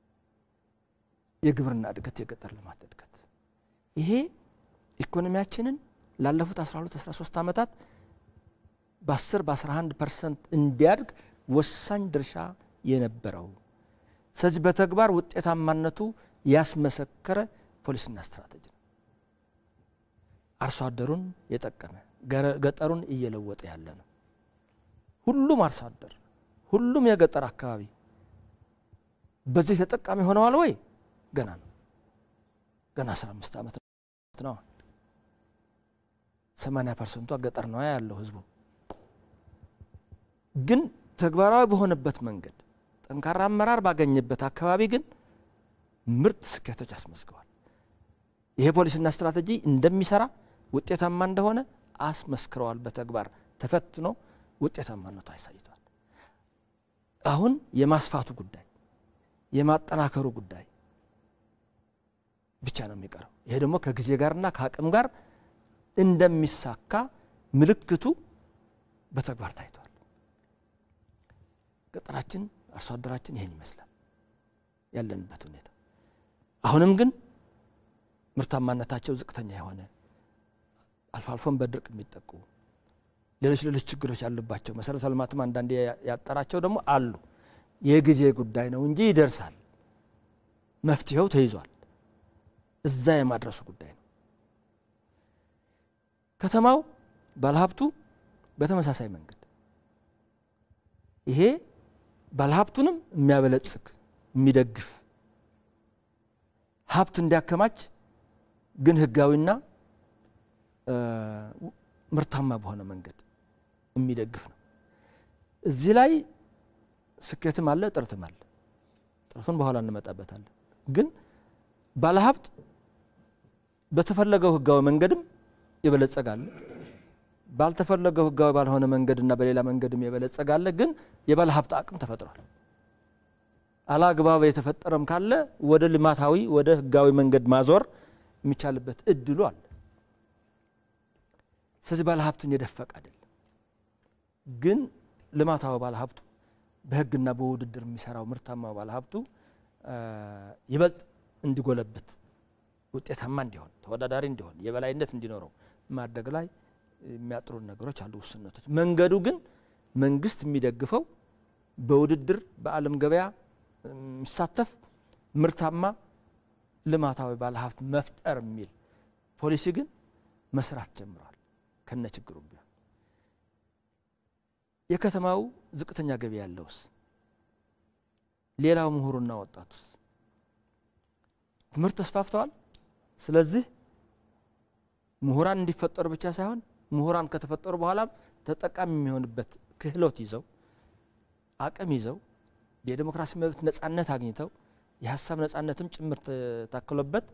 የግብርና እድገት፣ የገጠር ልማት እድገት ይሄ ኢኮኖሚያችንን ላለፉት 12 13 ዓመታት በ10 በ11 ፐርሰንት እንዲያድግ ወሳኝ ድርሻ የነበረው ስለዚህ በተግባር ውጤታማነቱ ያስመሰከረ ፖሊሲና ስትራቴጂ ነው። አርሶ አደሩን የጠቀመ ገጠሩን እየለወጠ ያለ ነው። ሁሉም አርሶ አደር ሁሉም የገጠር አካባቢ በዚህ ተጠቃሚ ሆነዋል ወይ? ገና ነው። ገና 15 ዓመት ነው። 80 ፐርሰንቷ ገጠር ነው ያለው ህዝቡ። ግን ተግባራዊ በሆነበት መንገድ ጠንካራ አመራር ባገኘበት አካባቢ ግን ምርጥ ስኬቶች አስመዝገዋል። ይሄ ፖሊሲና ስትራቴጂ እንደሚሰራ ውጤታማ እንደሆነ አስመስክረዋል። በተግባር ተፈትኖ ውጤታማነቱ አሳይተዋል። አሁን የማስፋቱ ጉዳይ የማጠናከሩ ጉዳይ ብቻ ነው የሚቀረው። ይሄ ደግሞ ከጊዜ ጋርና ከአቅም ጋር እንደሚሳካ ምልክቱ በተግባር ታይቷል። ገጠራችን አርሶ አደራችን ይሄን ይመስላል ያለንበት ሁኔታ። አሁንም ግን ምርታማነታቸው ዝቅተኛ የሆነ አልፎ አልፎም በድርቅ የሚጠቁ ሌሎች ሌሎች ችግሮች ያሉባቸው መሰረተ ልማትም አንዳንዴ ያጠራቸው ደግሞ አሉ። የጊዜ ጉዳይ ነው እንጂ ይደርሳል። መፍትሄው ተይዟል። እዛ የማድረሱ ጉዳይ ነው። ከተማው ባለሀብቱ በተመሳሳይ መንገድ ይሄ ባለሀብቱንም የሚያበለጽግ የሚደግፍ ሀብት እንዲያከማች ግን ህጋዊና ምርታማ በሆነ መንገድ የሚደግፍ ነው። እዚህ ላይ ስኬትም አለ፣ ጥረትም አለ። ጥረቱን በኋላ እንመጣበታለን። ግን ባለሀብት በተፈለገው ህጋዊ መንገድም የበለጸጋለ፣ ባልተፈለገው ህጋዊ ባልሆነ መንገድና በሌላ መንገድም የበለጸጋለ። ግን የባለሀብት አቅም ተፈጥሯል። አላግባብ የተፈጠረም ካለ ወደ ልማታዊ ወደ ህጋዊ መንገድ ማዞር የሚቻልበት እድሉ አለ። ስለዚህ ባለሀብትን የደፈቅ አይደለም። ግን ልማታዊ ባለሀብቱ በህግና በውድድር የሚሰራው ምርታማ ባለሀብቱ ይበልጥ እንዲጎለብት፣ ውጤታማ እንዲሆን፣ ተወዳዳሪ እንዲሆን፣ የበላይነት እንዲኖረው ማድረግ ላይ የሚያጥሩን ነገሮች አሉ፣ ውስንነቶች። መንገዱ ግን መንግስት የሚደግፈው በውድድር በዓለም ገበያ የሚሳተፍ ምርታማ ልማታዊ ባለሀብት መፍጠር የሚል ፖሊሲ ግን መስራት ጀምሯል። ከነ ችግሩ ቢሆን የከተማው ዝቅተኛ ገቢ ያለውስ፣ ሌላው ምሁሩና ወጣቱስ ትምህርት ተስፋፍተዋል። ስለዚህ ምሁራን እንዲፈጠሩ ብቻ ሳይሆን ምሁራን ከተፈጠሩ በኋላም ተጠቃሚ የሚሆንበት ክህሎት ይዘው አቅም ይዘው የዴሞክራሲ መብት ነጻነት አግኝተው የሀሳብ ነጻነትም ጭምር ታክሎበት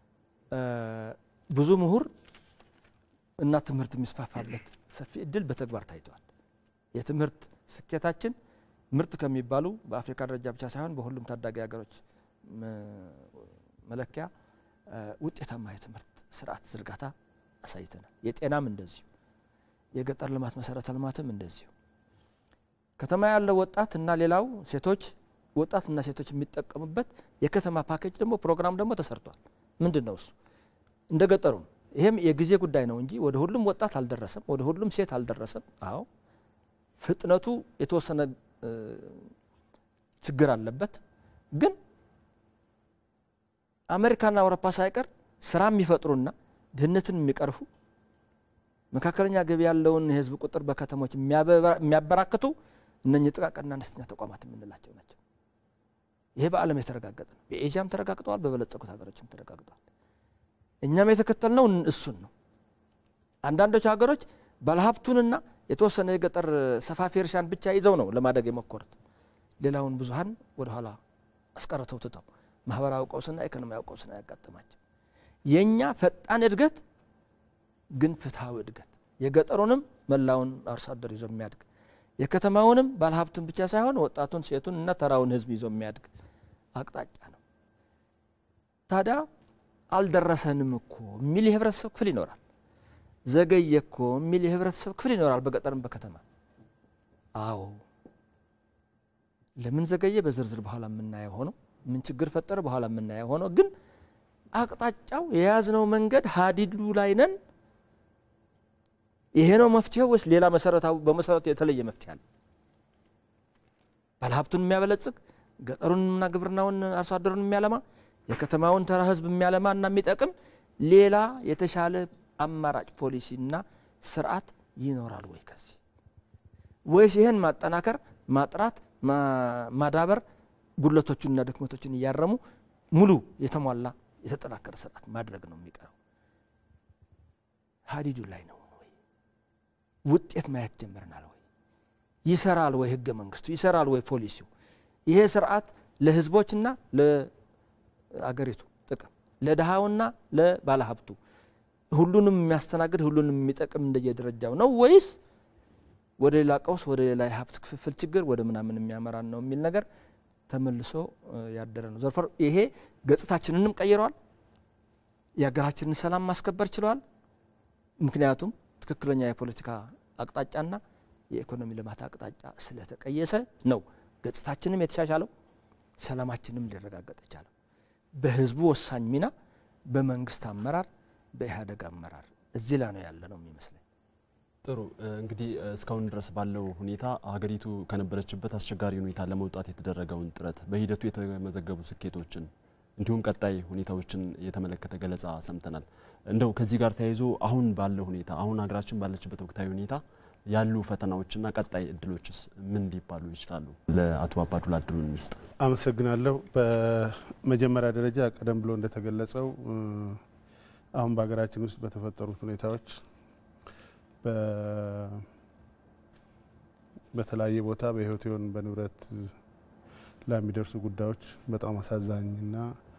ብዙ ምሁር እና ትምህርት የሚስፋፋበት ሰፊ እድል በተግባር ታይተዋል። የትምህርት ስኬታችን ምርጥ ከሚባሉ በአፍሪካ ደረጃ ብቻ ሳይሆን በሁሉም ታዳጊ ሀገሮች መለኪያ ውጤታማ የትምህርት ስርዓት ዝርጋታ አሳይተናል። የጤናም እንደዚሁ፣ የገጠር ልማት መሰረተ ልማትም እንደዚሁ። ከተማ ያለው ወጣት እና ሌላው ሴቶች ወጣትና ሴቶች የሚጠቀሙበት የከተማ ፓኬጅ ደግሞ ፕሮግራም ደግሞ ተሰርቷል። ምንድን ነው እሱ? እንደ ገጠሩ ነው። ይሄም የጊዜ ጉዳይ ነው እንጂ ወደ ሁሉም ወጣት አልደረሰም፣ ወደ ሁሉም ሴት አልደረሰም። አዎ ፍጥነቱ የተወሰነ ችግር አለበት። ግን አሜሪካና አውሮፓ ሳይቀር ስራ የሚፈጥሩና ድህነትን የሚቀርፉ መካከለኛ ገቢ ያለውን የህዝብ ቁጥር በከተሞች የሚያበራክቱ እነኚህ ጥቃቅንና አነስተኛ ተቋማት የምንላቸው ናቸው። ይሄ በዓለም የተረጋገጠ ነው። በኤዥያም ተረጋግጠዋል፣ በበለጸጉት ሀገሮችም ተረጋግጠዋል። እኛም የተከተልነው እሱን ነው። አንዳንዶቹ ሀገሮች ባለሀብቱንና የተወሰነ የገጠር ሰፋፊ እርሻን ብቻ ይዘው ነው ለማደግ የሞከሩት። ሌላውን ብዙሀን ወደኋላ አስቀርተው ትተው ማህበራዊ ቀውስና ኢኮኖሚያዊ ቀውስና ያጋጠማቸው የእኛ ፈጣን እድገት ግን ፍትሐዊ እድገት የገጠሩንም መላውን አርሶ አደር ይዞ የሚያድግ የከተማውንም ባለሀብቱን ብቻ ሳይሆን ወጣቱን፣ ሴቱን እና ተራውን ህዝብ ይዞ የሚያድግ አቅጣጫ ነው። ታዲያ አልደረሰንም እኮ የሚል የህብረተሰብ ክፍል ይኖራል። ዘገየ እኮ የሚል የህብረተሰብ ክፍል ይኖራል፣ በገጠርም በከተማ። አዎ ለምን ዘገየ በዝርዝር በኋላ የምናየው ሆኖ ምን ችግር ፈጠረ በኋላ የምናየው ሆኖ ግን አቅጣጫው የያዝነው መንገድ ሀዲዱ ላይ ነን። ይሄ ነው መፍትሄው ወይስ ሌላ መሰረታዊ በመሰረቱ የተለየ መፍትሄ አለ? ባለሀብቱን የሚያበለጽግ ገጠሩንና ግብርናውን አርሶ አደሩን የሚያለማ የከተማውን ተራ ህዝብ የሚያለማ እና የሚጠቅም ሌላ የተሻለ አማራጭ ፖሊሲና ስርዓት ይኖራል ወይ ከዚህ ወይስ ይህን ማጠናከር ማጥራት ማዳበር ጉድለቶቹንና ድክመቶችን እያረሙ ሙሉ የተሟላ የተጠናከረ ስርዓት ማድረግ ነው የሚቀረው። ሀዲዱ ላይ ነው ወይ? ውጤት ማየት ጀምረናል ወይ? ይሰራል ወይ? ህገ መንግስቱ ይሰራል ወይ? ፖሊሲው ይሄ ስርዓት ለህዝቦችና ለአገሪቱ ጥቅም ለድሃውና ለባለሀብቱ ሁሉንም የሚያስተናግድ ሁሉንም የሚጠቅም እንደየደረጃው ነው ወይስ ወደ ሌላ ቀውስ ወደ ሌላ የሀብት ክፍፍል ችግር ወደ ምናምን የሚያመራን ነው የሚል ነገር ተመልሶ ያደረ ነው። ዘርፈር ይሄ ገጽታችንንም ቀይረዋል። የሀገራችንን ሰላም ማስከበር ችለዋል። ምክንያቱም ትክክለኛ የፖለቲካ አቅጣጫና የኢኮኖሚ ልማት አቅጣጫ ስለተቀየሰ ነው ገጽታችንም የተሻሻለው፣ ሰላማችንም ሊረጋገጥ የቻለው በህዝቡ ወሳኝ ሚና በመንግስት አመራር በኢህአዴግ አመራር እዚህ ላይ ነው ያለ ነው የሚመስለኝ። ጥሩ እንግዲህ እስካሁን ድረስ ባለው ሁኔታ ሀገሪቱ ከነበረችበት አስቸጋሪ ሁኔታ ለመውጣት የተደረገውን ጥረት በሂደቱ የተመዘገቡ ስኬቶችን እንዲሁም ቀጣይ ሁኔታዎችን የተመለከተ ገለጻ ሰምተናል። እንደው ከዚህ ጋር ተያይዞ አሁን ባለው ሁኔታ አሁን ሀገራችን ባለችበት ወቅታዊ ሁኔታ ያሉ ፈተናዎችና ቀጣይ እድሎችስ ምን ሊባሉ ይችላሉ? ለአቶ አባዱላ እድሉን እንስጥ። አመሰግናለሁ። በመጀመሪያ ደረጃ ቀደም ብሎ እንደተገለጸው አሁን በሀገራችን ውስጥ በተፈጠሩት ሁኔታዎች በተለያየ ቦታ በሕይወት ይሁን በንብረት ላይ የሚደርሱ ጉዳዮች በጣም አሳዛኝና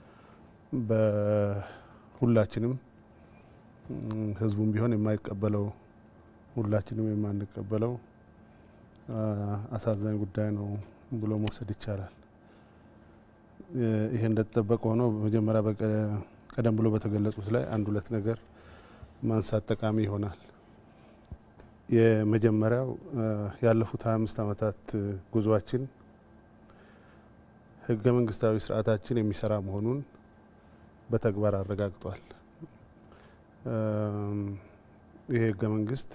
በሁላችንም ሕዝቡም ቢሆን የማይቀበለው ሁላችንም የማንቀበለው አሳዛኝ ጉዳይ ነው ብሎ መውሰድ ይቻላል። ይሄ እንደተጠበቀ ሆኖ መጀመሪያ ቀደም ብሎ በተገለጹት ላይ አንድ ሁለት ነገር ማንሳት ጠቃሚ ይሆናል። የመጀመሪያው ያለፉት 25 ዓመታት ጉዟችን ህገ መንግስታዊ ስርዓታችን የሚሰራ መሆኑን በተግባር አረጋግጧል። ይህ ህገ መንግስት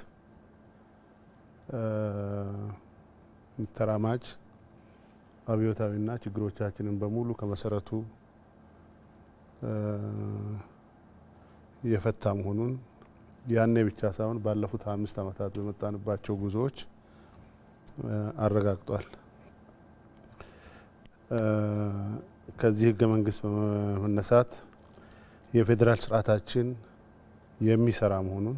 ተራማጅ አብዮታዊና ችግሮቻችንን በሙሉ ከመሰረቱ የፈታ መሆኑን ያኔ ብቻ ሳይሆን ባለፉት አምስት ዓመታት በመጣንባቸው ጉዞዎች አረጋግጧል። ከዚህ ህገ መንግስት በመነሳት የፌዴራል ስርዓታችን የሚሰራ መሆኑን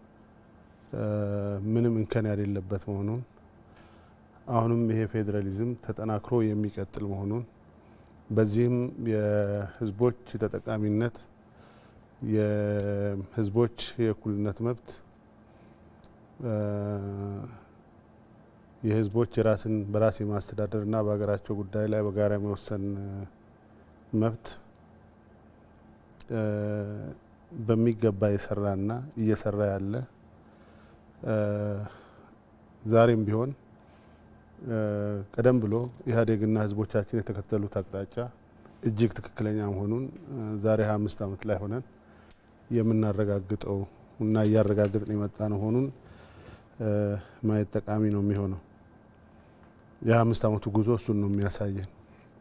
ምንም እንከን የሌለበት መሆኑን አሁንም ይሄ ፌዴራሊዝም ተጠናክሮ የሚቀጥል መሆኑን በዚህም የህዝቦች ተጠቃሚነት የህዝቦች የእኩልነት መብት የህዝቦች የራስን በራስ የማስተዳደርና በሀገራቸው ጉዳይ ላይ በጋራ የመወሰን መብት በሚገባ የሰራና እየሰራ ያለ ዛሬም ቢሆን ቀደም ብሎ ኢህአዴግና ህዝቦቻችን የተከተሉት አቅጣጫ እጅግ ትክክለኛ መሆኑን ዛሬ ሀያ አምስት ዓመት ላይ ሆነን የምናረጋግጠው እና እያረጋግጥን የመጣ ነው መሆኑን ማየት ጠቃሚ ነው የሚሆነው። የሀያ አምስት ዓመቱ ጉዞ እሱን ነው የሚያሳየን።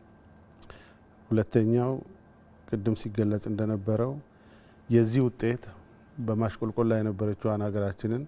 ሁለተኛው ቅድም ሲገለጽ እንደነበረው የዚህ ውጤት በማሽቆልቆል ላይ የነበረችዋን ሀገራችንን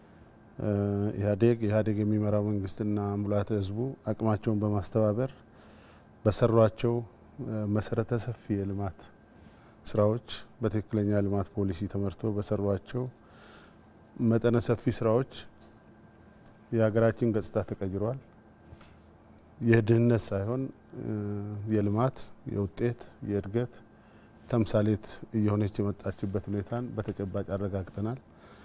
ኢህአዴግ ኢህአዴግ የሚመራው መንግስትና ሙላተ ህዝቡ አቅማቸውን በማስተባበር በሰሯቸው መሰረተ ሰፊ የልማት ስራዎች በትክክለኛ ልማት ፖሊሲ ተመርቶ በሰሯቸው መጠነ ሰፊ ስራዎች የሀገራችን ገጽታ ተቀይሯል። የድህነት ሳይሆን የልማት የውጤት የእድገት ተምሳሌት እየሆነች የመጣችበት ሁኔታን በተጨባጭ አረጋግጠናል።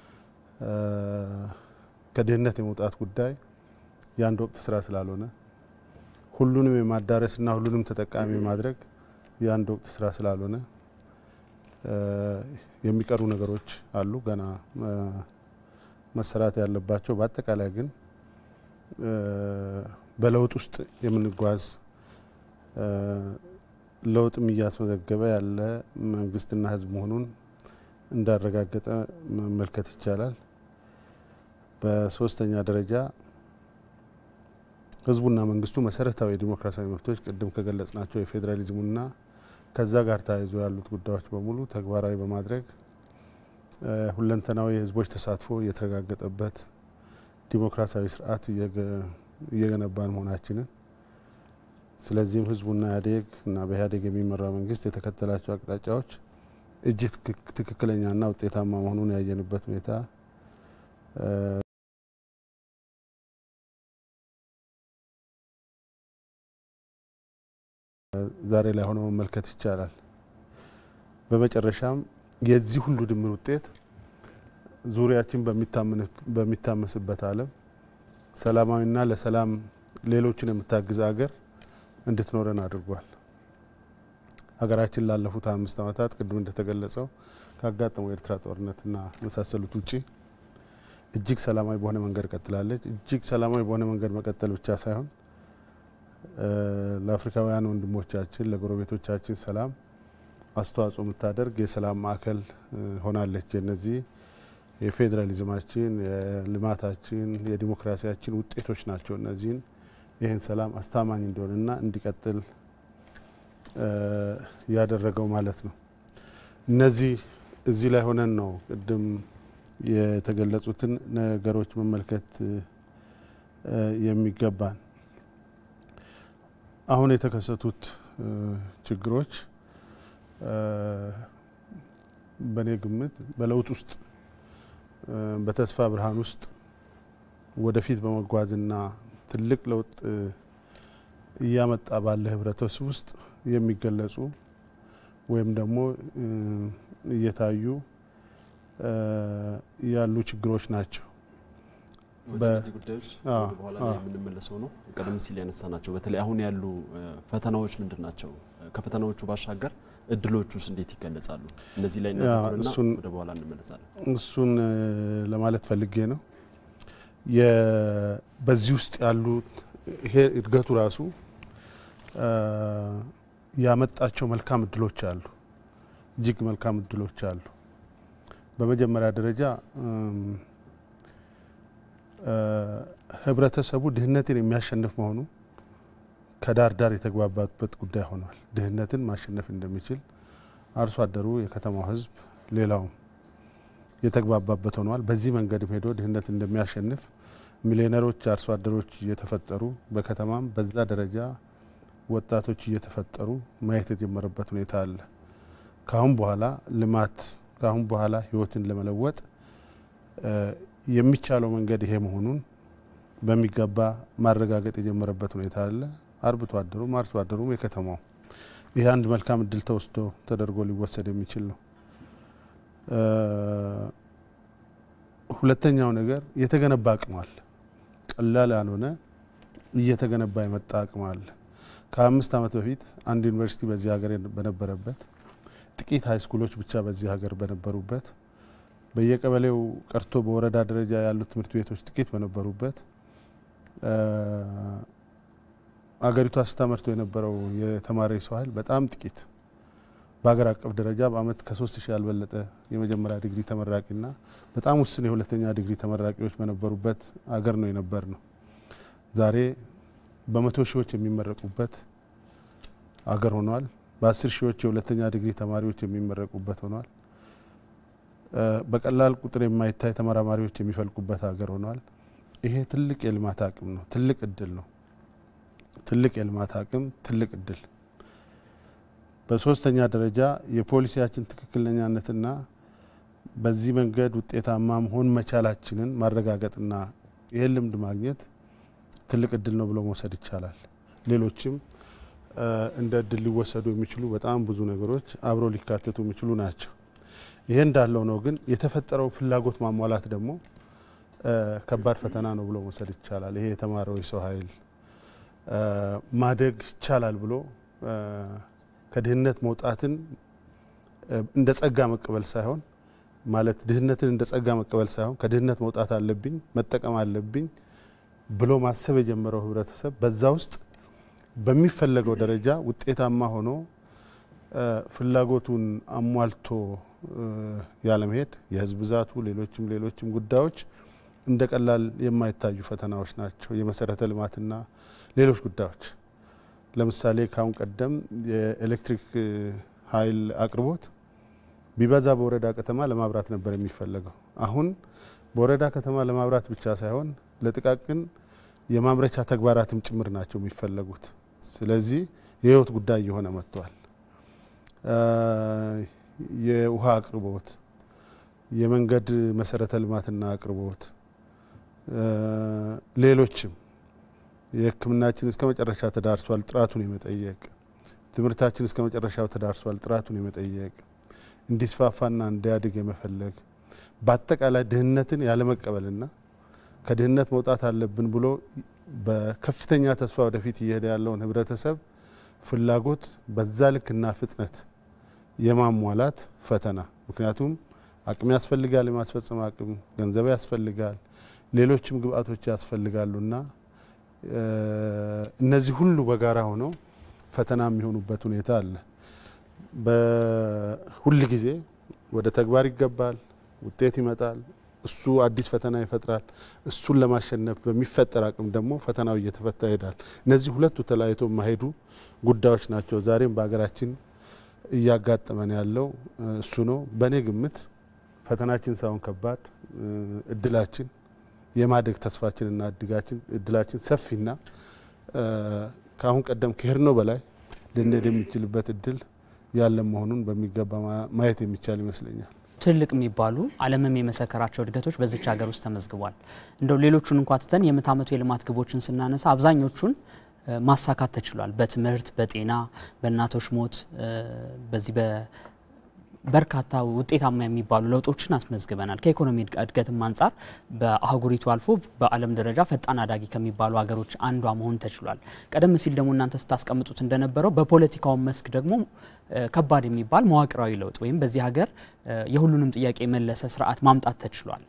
ከድህነት የመውጣት ጉዳይ የአንድ ወቅት ስራ ስላልሆነ ሁሉንም የማዳረስና ሁሉንም ተጠቃሚ የማድረግ የአንድ ወቅት ስራ ስላልሆነ የሚቀሩ ነገሮች አሉ ገና መሰራት ያለባቸው። በአጠቃላይ ግን በለውጥ ውስጥ የምንጓዝ ለውጥም እያስመዘገበ ያለ መንግስትና ህዝብ መሆኑን እንዳረጋገጠ መመልከት ይቻላል። በሶስተኛ ደረጃ ህዝቡና መንግስቱ መሰረታዊ የዲሞክራሲያዊ መብቶች ቅድም ከገለጽናቸው የፌዴራሊዝሙና ከዛ ጋር ተያይዞ ያሉት ጉዳዮች በሙሉ ተግባራዊ በማድረግ ሁለንተናዊ የህዝቦች ተሳትፎ የተረጋገጠበት ዲሞክራሲያዊ ስርዓት እየገነባን መሆናችንን ስለዚህም ህዝቡና ኢህአዴግ እና በኢህአዴግ የሚመራው መንግስት የተከተላቸው አቅጣጫዎች እጅግ ትክክለኛና ውጤታማ መሆኑን ያየንበት ሁኔታ ዛሬ ላይ ሆኖ መመልከት ይቻላል። በመጨረሻም የዚህ ሁሉ ድምር ውጤት ዙሪያችን በሚታመስበት ዓለም ሰላማዊና ለሰላም ሌሎችን የምታግዝ ሀገር እንድትኖረን አድርጓል። ሀገራችን ላለፉት አምስት ዓመታት ቅድም እንደተገለጸው ካጋጠመው የኤርትራ ጦርነትና የመሳሰሉት ውጪ እጅግ ሰላማዊ በሆነ መንገድ ቀጥላለች። እጅግ ሰላማዊ በሆነ መንገድ መቀጠል ብቻ ሳይሆን ለአፍሪካውያን ወንድሞቻችን ለጎረቤቶቻችን ሰላም አስተዋጽኦ የምታደርግ የሰላም ማዕከል ሆናለች። የነዚህ የፌዴራሊዝማችን፣ የልማታችን፣ የዲሞክራሲያችን ውጤቶች ናቸው። እነዚህን ይህን ሰላም አስተማማኝ እንዲሆንና እንዲቀጥል ያደረገው ማለት ነው። እነዚህ እዚህ ላይ ሆነን ነው ቅድም የተገለጹትን ነገሮች መመልከት የሚገባን። አሁን የተከሰቱት ችግሮች በእኔ ግምት በለውጥ ውስጥ በተስፋ ብርሃን ውስጥ ወደፊት በመጓዝና ትልቅ ለውጥ እያመጣ ባለ ህብረተሰብ ውስጥ የሚገለጹ ወይም ደግሞ እየታዩ ያሉ ችግሮች ናቸው። ወደ እነዚህ ጉዳዮች በኋላ ላይ የምንመለሰው ነው። ቀደም ሲል ያነሳ ናቸው። በተለይ አሁን ያሉ ፈተናዎች ምንድን ናቸው? ከፈተናዎቹ ባሻገር እድሎች ውስጥ እንዴት ይገለጻሉ? እነዚህ ላይ እናተኩርና ወደ በኋላ እንመለሳለን። እሱን ለማለት ፈልጌ ነው። በዚህ ውስጥ ያሉት ይሄ እድገቱ ራሱ ያመጣቸው መልካም እድሎች አሉ። እጅግ መልካም እድሎች አሉ። በመጀመሪያ ደረጃ ህብረተሰቡ ድህነትን የሚያሸንፍ መሆኑ ከዳር ዳር የተግባባበት ጉዳይ ሆኗል። ድህነትን ማሸነፍ እንደሚችል አርሶ አደሩ፣ የከተማው ህዝብ፣ ሌላውም የተግባባበት ሆኗል። በዚህ መንገድም ሄዶ ድህነት እንደሚያሸንፍ ሚሊዮነሮች አርሶ አደሮች እየተፈጠሩ በከተማም በዛ ደረጃ ወጣቶች እየተፈጠሩ ማየት የጀመረበት ሁኔታ አለ። ከአሁን በኋላ ልማት ከአሁን በኋላ ህይወትን ለመለወጥ የሚቻለው መንገድ ይሄ መሆኑን በሚገባ ማረጋገጥ የጀመረበት ሁኔታ አለ። አርብቶ አደሩም አርሶ አደሩም የከተማው ይህ አንድ መልካም እድል ተወስዶ ተደርጎ ሊወሰድ የሚችል ነው። ሁለተኛው ነገር የተገነባ አቅም አለ። ቀላል ያልሆነ እየተገነባ የመጣ አቅም አለ። ከአምስት ዓመት በፊት አንድ ዩኒቨርሲቲ በዚህ ሀገር በነበረበት ጥቂት ሀይ ስኩሎች ብቻ በዚህ ሀገር በነበሩበት በየቀበሌው ቀርቶ በወረዳ ደረጃ ያሉት ትምህርት ቤቶች ጥቂት በነበሩበት አገሪቷ ስታመርቶ የነበረው የተማሪ ሰው ኃይል በጣም ጥቂት በሀገር አቀፍ ደረጃ በአመት ከሶስት ሺህ ያልበለጠ የመጀመሪያ ዲግሪ ተመራቂና በጣም ውስን የሁለተኛ ዲግሪ ተመራቂዎች በነበሩበት አገር ነው የነበር ነው። ዛሬ በመቶ ሺዎች የሚመረቁበት አገር ሆኗል። በአስር ሺዎች የሁለተኛ ዲግሪ ተማሪዎች የሚመረቁበት ሆኗል። በቀላል ቁጥር የማይታይ ተመራማሪዎች የሚፈልቁበት ሀገር ሆኗል። ይሄ ትልቅ የልማት አቅም ነው። ትልቅ እድል ነው። ትልቅ የልማት አቅም፣ ትልቅ እድል። በሶስተኛ ደረጃ የፖሊሲያችን ትክክለኛነትና በዚህ መንገድ ውጤታማ መሆን መቻላችንን ማረጋገጥና ይህን ልምድ ማግኘት ትልቅ እድል ነው ብሎ መውሰድ ይቻላል። ሌሎችም እንደ እድል ሊወሰዱ የሚችሉ በጣም ብዙ ነገሮች አብረው ሊካተቱ የሚችሉ ናቸው። ይሄ እንዳለው ነው። ግን የተፈጠረው ፍላጎት ማሟላት ደግሞ ከባድ ፈተና ነው ብሎ መውሰድ ይቻላል። ይሄ የተማረው የሰው ኃይል ማደግ ይቻላል ብሎ ከድህነት መውጣትን እንደ ጸጋ መቀበል ሳይሆን ማለት ድህነትን እንደ ጸጋ መቀበል ሳይሆን ከድህነት መውጣት አለብኝ መጠቀም አለብኝ ብሎ ማሰብ የጀመረው ህብረተሰብ በዛ ውስጥ በሚፈለገው ደረጃ ውጤታማ ሆኖ ፍላጎቱን አሟልቶ ያለመሄድ የህዝብ ብዛቱ፣ ሌሎችም ሌሎችም ጉዳዮች እንደ ቀላል የማይታዩ ፈተናዎች ናቸው። የመሰረተ ልማትና ሌሎች ጉዳዮች ለምሳሌ ካሁን ቀደም የኤሌክትሪክ ኃይል አቅርቦት ቢበዛ በወረዳ ከተማ ለማብራት ነበር የሚፈለገው። አሁን በወረዳ ከተማ ለማብራት ብቻ ሳይሆን ለጥቃቅን የማምረቻ ተግባራትም ጭምር ናቸው የሚፈለጉት። ስለዚህ የህይወት ጉዳይ እየሆነ መጥቷል። የውሃ አቅርቦት፣ የመንገድ መሰረተ ልማትና አቅርቦት፣ ሌሎችም የሕክምናችን እስከ መጨረሻ ተዳርሷል ጥራቱን የመጠየቅ ትምህርታችን እስከ መጨረሻው ተዳርሷል ጥራቱን የመጠየቅ እንዲስፋፋና እንዲያድግ የመፈለግ በአጠቃላይ ድህነትን ያለመቀበልና ከድህነት መውጣት አለብን ብሎ በከፍተኛ ተስፋ ወደፊት እየሄደ ያለውን ህብረተሰብ ፍላጎት በዛ ልክና ፍጥነት የማሟላት ፈተና። ምክንያቱም አቅም ያስፈልጋል፣ የማስፈጸም አቅም፣ ገንዘብ ያስፈልጋል፣ ሌሎችም ግብአቶች ያስፈልጋሉና እነዚህ ሁሉ በጋራ ሆነው ፈተና የሚሆኑበት ሁኔታ አለ። በሁል ጊዜ ወደ ተግባር ይገባል፣ ውጤት ይመጣል። እሱ አዲስ ፈተና ይፈጥራል። እሱን ለማሸነፍ በሚፈጠር አቅም ደግሞ ፈተናው እየተፈታ ይሄዳል። እነዚህ ሁለቱ ተለያይቶ የማይሄዱ ጉዳዮች ናቸው። ዛሬም በሀገራችን እያጋጠመን ያለው እሱ ነው። በእኔ ግምት ፈተናችን ሳይሆን ከባድ እድላችን የማደግ ተስፋችንና እድላችን ሰፊና ከአሁን ቀደም ከሄድነው በላይ ልንሄድ የሚችልበት እድል ያለ መሆኑን በሚገባ ማየት የሚቻል ይመስለኛል። ትልቅ የሚባሉ ዓለምም የመሰከራቸው እድገቶች በዚች ሀገር ውስጥ ተመዝግቧል። እንደው ሌሎቹን እንኳ ትተን የምዕተ ዓመቱ የልማት ግቦችን ስናነሳ አብዛኞቹን ማሳካት ተችሏል። በትምህርት፣ በጤና፣ በእናቶች ሞት በዚህ በርካታ ውጤታማ የሚባሉ ለውጦችን አስመዝግበናል። ከኢኮኖሚ እድገትም አንጻር በአህጉሪቱ አልፎ በዓለም ደረጃ ፈጣን አዳጊ ከሚባሉ ሀገሮች አንዷ መሆን ተችሏል። ቀደም ሲል ደግሞ እናንተ ስታስቀምጡት እንደነበረው በፖለቲካው መስክ ደግሞ ከባድ የሚባል መዋቅራዊ ለውጥ ወይም በዚህ ሀገር የሁሉንም ጥያቄ የመለሰ ስርዓት ማምጣት ተችሏል።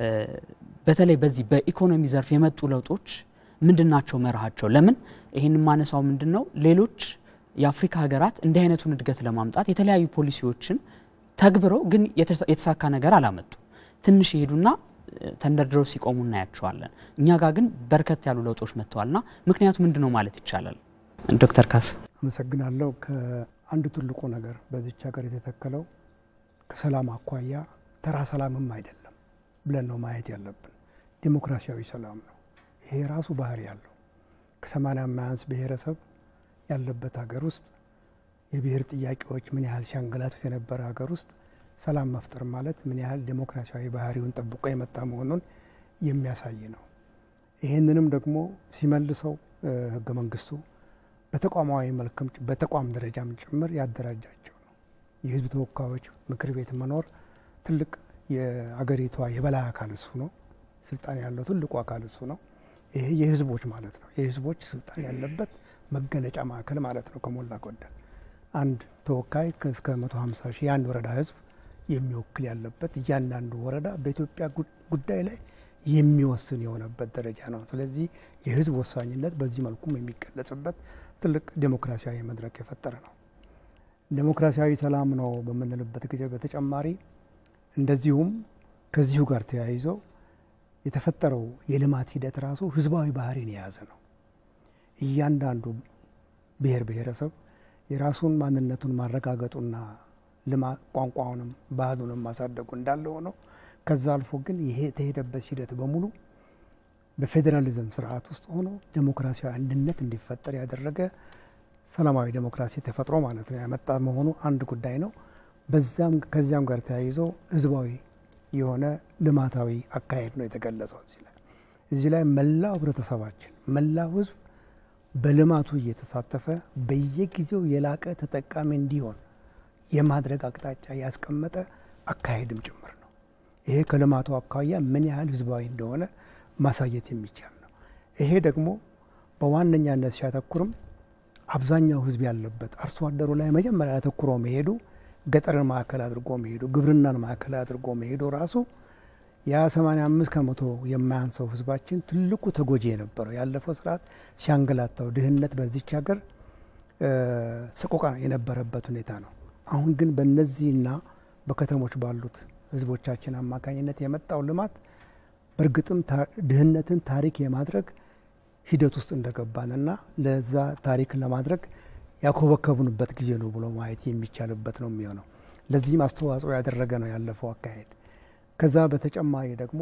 በተለይ በዚህ በኢኮኖሚ ዘርፍ የመጡ ለውጦች ምንድን ናቸው መርሃቸው? ለምን ይህን ማነሳው ምንድን ነው ሌሎች የአፍሪካ ሀገራት እንዲህ አይነቱን እድገት ለማምጣት የተለያዩ ፖሊሲዎችን ተግብረው ግን የተሳካ ነገር አላመጡ። ትንሽ ይሄዱና ተንደርድረው ሲቆሙ እናያቸዋለን። እኛ ጋር ግን በርከት ያሉ ለውጦች መጥተዋልና ምክንያቱ ምንድን ነው ማለት ይቻላል? ዶክተር ካስ አመሰግናለሁ። ከአንዱ ትልቁ ነገር በዚች ሀገር የተተከለው ከሰላም አኳያ ተራ ሰላምም አይደለም ብለን ነው ማየት ያለብን። ዴሞክራሲያዊ ሰላም ነው። ይሄ ራሱ ባህሪ ያለው ከሰማንያ የማያንስ ብሔረሰብ ያለበት ሀገር ውስጥ የብሔር ጥያቄዎች ምን ያህል ሲያንገላቱት የነበረ ሀገር ውስጥ ሰላም መፍጠር ማለት ምን ያህል ዴሞክራሲያዊ ባህሪውን ጠብቆ የመጣ መሆኑን የሚያሳይ ነው። ይህንንም ደግሞ ሲመልሰው ህገ መንግስቱ በተቋማዊ መልክም በተቋም ደረጃም ጭምር ያደራጃቸው ነው። የህዝብ ተወካዮች ምክር ቤት መኖር ትልቅ የአገሪቷ የበላይ አካል እሱ ነው። ስልጣን ያለው ትልቁ አካል እሱ ነው። ይሄ የህዝቦች ማለት ነው። የህዝቦች ስልጣን ያለበት መገለጫ ማዕከል ማለት ነው። ከሞላ ጎደል አንድ ተወካይ እስከ መቶ ሀምሳ ሺህ የአንድ ወረዳ ህዝብ የሚወክል ያለበት እያንዳንዱ ወረዳ በኢትዮጵያ ጉዳይ ላይ የሚወስን የሆነበት ደረጃ ነው። ስለዚህ የህዝብ ወሳኝነት በዚህ መልኩም የሚገለጽበት ትልቅ ዴሞክራሲያዊ መድረክ የፈጠረ ነው። ዴሞክራሲያዊ ሰላም ነው በምንልበት ጊዜ በተጨማሪ እንደዚሁም ከዚሁ ጋር ተያይዘው የተፈጠረው የልማት ሂደት ራሱ ህዝባዊ ባህሪን የያዘ ነው። እያንዳንዱ ብሔር ብሔረሰብ የራሱን ማንነቱን ማረጋገጡና ልማት ቋንቋውንም ባህሉንም ማሳደጉ እንዳለ ሆነው ከዛ አልፎ ግን ይሄ የተሄደበት ሂደት በሙሉ በፌዴራሊዝም ስርዓት ውስጥ ሆኖ ዴሞክራሲያዊ አንድነት እንዲፈጠር ያደረገ ሰላማዊ ዴሞክራሲ ተፈጥሮ ማለት ነው ያመጣ መሆኑ አንድ ጉዳይ ነው። በዛም ከዚያም ጋር ተያይዞ ህዝባዊ የሆነ ልማታዊ አካሄድ ነው የተገለጸው። እዚህ ላይ እዚህ ላይ መላው ህብረተሰባችን መላው ህዝብ በልማቱ እየተሳተፈ በየጊዜው የላቀ ተጠቃሚ እንዲሆን የማድረግ አቅጣጫ ያስቀመጠ አካሄድም ጭምር ነው። ይሄ ከልማቱ አኳያ ምን ያህል ህዝባዊ እንደሆነ ማሳየት የሚቻል ነው። ይሄ ደግሞ በዋነኛነት ሲያተኩርም አብዛኛው ህዝብ ያለበት አርሶ አደሩ ላይ መጀመሪያ ያተኩሮ መሄዱ ገጠርን ማዕከል አድርጎ መሄዱ ግብርናን ማዕከል አድርጎ መሄዱ ራሱ ያ 85 ከመቶ የማያንሰው ህዝባችን ትልቁ ተጎጂ የነበረው ያለፈው ስርዓት ሲያንገላታው ድህነት በዚች ሀገር ሰቆቃ የነበረበት ሁኔታ ነው። አሁን ግን በእነዚህና በከተሞች ባሉት ህዝቦቻችን አማካኝነት የመጣው ልማት በእርግጥም ድህነትን ታሪክ የማድረግ ሂደት ውስጥ እንደገባንና ለዛ ታሪክ ለማድረግ ያኮበከቡንበት ጊዜ ነው ብሎ ማየት የሚቻልበት ነው የሚሆነው። ለዚህም አስተዋጽኦ ያደረገ ነው ያለፈው አካሄድ። ከዛ በተጨማሪ ደግሞ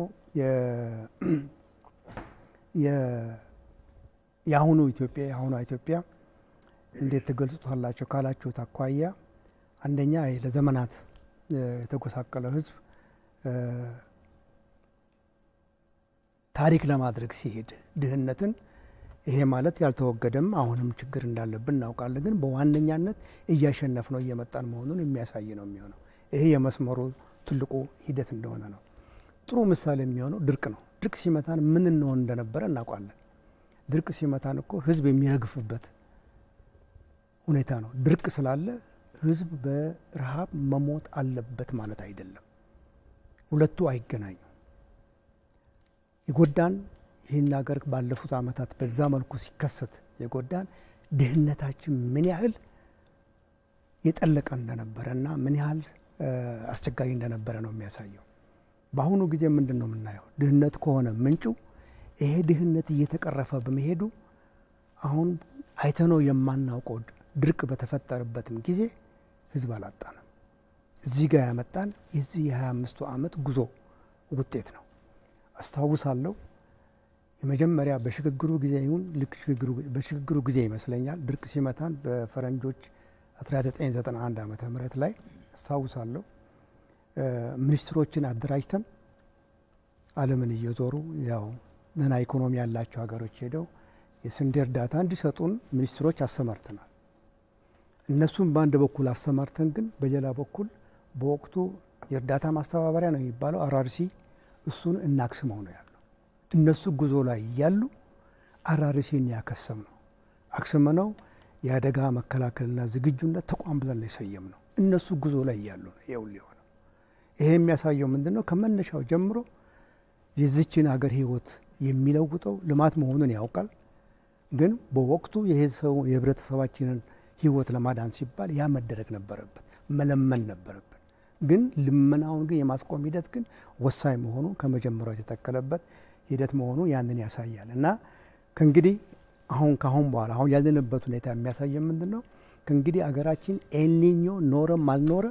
የአሁኑ ኢትዮጵያ የአሁኗ ኢትዮጵያ እንዴት ትገልጹታላቸው ካላችሁት አኳያ አንደኛ ለዘመናት የተጎሳቀለው ህዝብ ታሪክ ለማድረግ ሲሄድ ድህነትን ይሄ ማለት ያልተወገደም አሁንም ችግር እንዳለብን እናውቃለን። ግን በዋነኛነት እያሸነፍ ነው እየመጣን መሆኑን የሚያሳይ ነው የሚሆነው። ይሄ የመስመሩ ትልቁ ሂደት እንደሆነ ነው። ጥሩ ምሳሌ የሚሆነው ድርቅ ነው። ድርቅ ሲመታን ምን እንሆን እንደነበረ እናውቃለን። ድርቅ ሲመታን እኮ ህዝብ የሚረግፍበት ሁኔታ ነው። ድርቅ ስላለ ህዝብ በረሃብ መሞት አለበት ማለት አይደለም። ሁለቱ አይገናኙ። የጎዳን ይህን ሀገር ባለፉት ዓመታት በዛ መልኩ ሲከሰት የጎዳን ድህነታችን ምን ያህል የጠለቀ እንደነበረ እና ምን ያህል አስቸጋሪ እንደነበረ ነው የሚያሳየው። በአሁኑ ጊዜ ምንድን ነው የምናየው? ድህነት ከሆነ ምንጩ ይሄ ድህነት እየተቀረፈ በመሄዱ አሁን አይተነው የማናውቀው ድርቅ በተፈጠረበትም ጊዜ ህዝብ አላጣንም። እዚህ ጋር ያመጣን የዚህ የሀያ አምስቱ ዓመት ጉዞ ውጤት ነው። አስታውሳለሁ የመጀመሪያ በሽግግሩ ጊዜ ይሁን ልክ በሽግግሩ ጊዜ ይመስለኛል ድርቅ ሲመታን በፈረንጆች 1991 ዓመተ ምህረት ላይ አስታውሳለሁ ሚኒስትሮችን አደራጅተን ዓለምን እየዞሩ ያው ደህና ኢኮኖሚ ያላቸው ሀገሮች ሄደው የስንዴ እርዳታ እንዲሰጡን ሚኒስትሮች አሰማርተናል። እነሱም በአንድ በኩል አሰማርተን ግን በሌላ በኩል በወቅቱ የእርዳታ ማስተባበሪያ ነው የሚባለው አራርሲ እሱን እናክስመው ነው ያለው። እነሱ ጉዞ ላይ እያሉ አራርሲን ያከሰም ነው አክስመነው የአደጋ መከላከልና ዝግጁነት ተቋም ብለን ነው የሰየም ነው። እነሱ ጉዞ ላይ እያሉ ነው ይኸውል የሆነው። ይሄ የሚያሳየው ምንድን ነው? ከመነሻው ጀምሮ የዚችን ሀገር ህይወት የሚለውጠው ልማት መሆኑን ያውቃል። ግን በወቅቱ የህብረተሰባችንን ህይወት ለማዳን ሲባል ያ መደረግ ነበረበት፣ መለመን ነበረበት። ግን ልመናውን ግን የማስቆም ሂደት ግን ወሳኝ መሆኑ ከመጀመሪያው የተተከለበት ሂደት መሆኑ ያንን ያሳያል እና ከእንግዲህ አሁን ካሁን በኋላ አሁን ያለንበት ሁኔታ የሚያሳየ ምንድን ነው? ከእንግዲህ አገራችን ኤልኒኞ ኖረም አልኖረ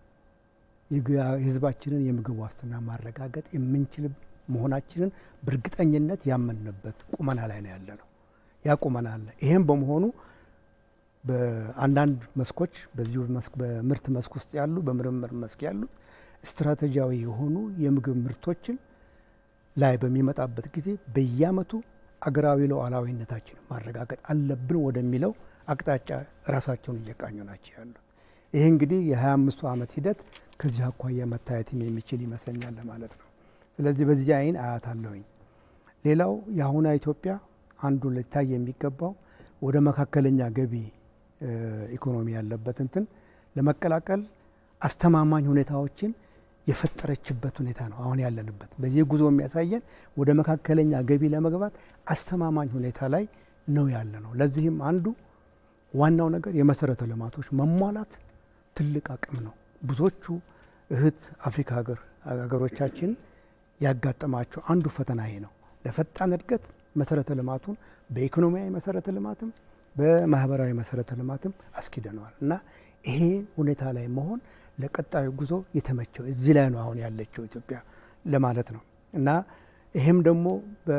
የህዝባችንን የምግብ ዋስትና ማረጋገጥ የምንችል መሆናችንን በእርግጠኝነት ያመንበት ቁመና ላይ ነው ያለ ነው። ያ ቁመና አለ። ይህም በመሆኑ በአንዳንድ መስኮች በዚሁ በምርት መስክ ውስጥ ያሉ በምርምር መስክ ያሉ ስትራቴጂያዊ የሆኑ የምግብ ምርቶችን ላይ በሚመጣበት ጊዜ በየአመቱ አገራዊ ሉዓላዊነታችንን ማረጋገጥ አለብን ወደሚለው አቅጣጫ ራሳቸውን እየቃኙ ናቸው ያሉ። ይሄ እንግዲህ የሀያ አምስቱ ዓመት ሂደት ከዚህ አኳያ መታየትም የሚችል ይመስለኛል ማለት ነው። ስለዚህ በዚህ አይን አያት አለሁኝ። ሌላው የአሁኗ ኢትዮጵያ አንዱ ሊታይ የሚገባው ወደ መካከለኛ ገቢ ኢኮኖሚ ያለበት እንትን ለመቀላቀል አስተማማኝ ሁኔታዎችን የፈጠረችበት ሁኔታ ነው አሁን ያለንበት። በዚህ ጉዞ የሚያሳየን ወደ መካከለኛ ገቢ ለመግባት አስተማማኝ ሁኔታ ላይ ነው ያለ ነው። ለዚህም አንዱ ዋናው ነገር የመሰረተ ልማቶች መሟላት ትልቅ አቅም ነው። ብዙዎቹ እህት አፍሪካ ሀገር ሀገሮቻችን ያጋጠማቸው አንዱ ፈተና ይሄ ነው። ለፈጣን እድገት መሰረተ ልማቱን በኢኮኖሚያዊ መሰረተ ልማትም በማህበራዊ መሰረተ ልማትም አስኪደነዋል እና ይሄ ሁኔታ ላይ መሆን ለቀጣዩ ጉዞ የተመቸው እዚህ ላይ ነው አሁን ያለችው ኢትዮጵያ ለማለት ነው እና ይሄም ደግሞ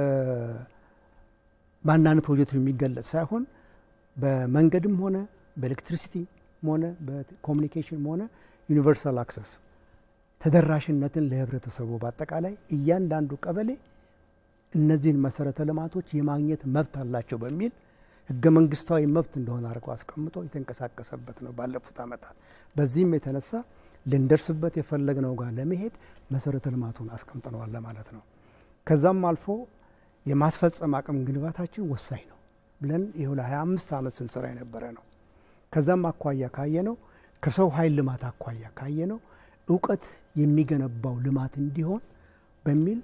በአንዳንድ ፕሮጀክቱ የሚገለጽ ሳይሆን በመንገድም ሆነ በኤሌክትሪሲቲም ሆነ በኮሚኒኬሽንም ሆነ ዩኒቨርሳል አክሰስ ተደራሽነትን ለህብረተሰቡ በአጠቃላይ እያንዳንዱ ቀበሌ እነዚህን መሰረተ ልማቶች የማግኘት መብት አላቸው በሚል ህገ መንግስታዊ መብት እንደሆነ አድርገው አስቀምጦ የተንቀሳቀሰበት ነው ባለፉት ዓመታት። በዚህም የተነሳ ልንደርስበት የፈለግነው ጋር ለመሄድ መሰረተ ልማቱን አስቀምጠነዋል ለማለት ነው። ከዛም አልፎ የማስፈጸም አቅም ግንባታችን ወሳኝ ነው ብለን ይኸው ለሀያ አምስት ዓመት ስንሰራ የነበረ ነው። ከዛም አኳያ ካየ ነው ከሰው ኃይል ልማት አኳያ ካየ ነው እውቀት የሚገነባው ልማት እንዲሆን በሚል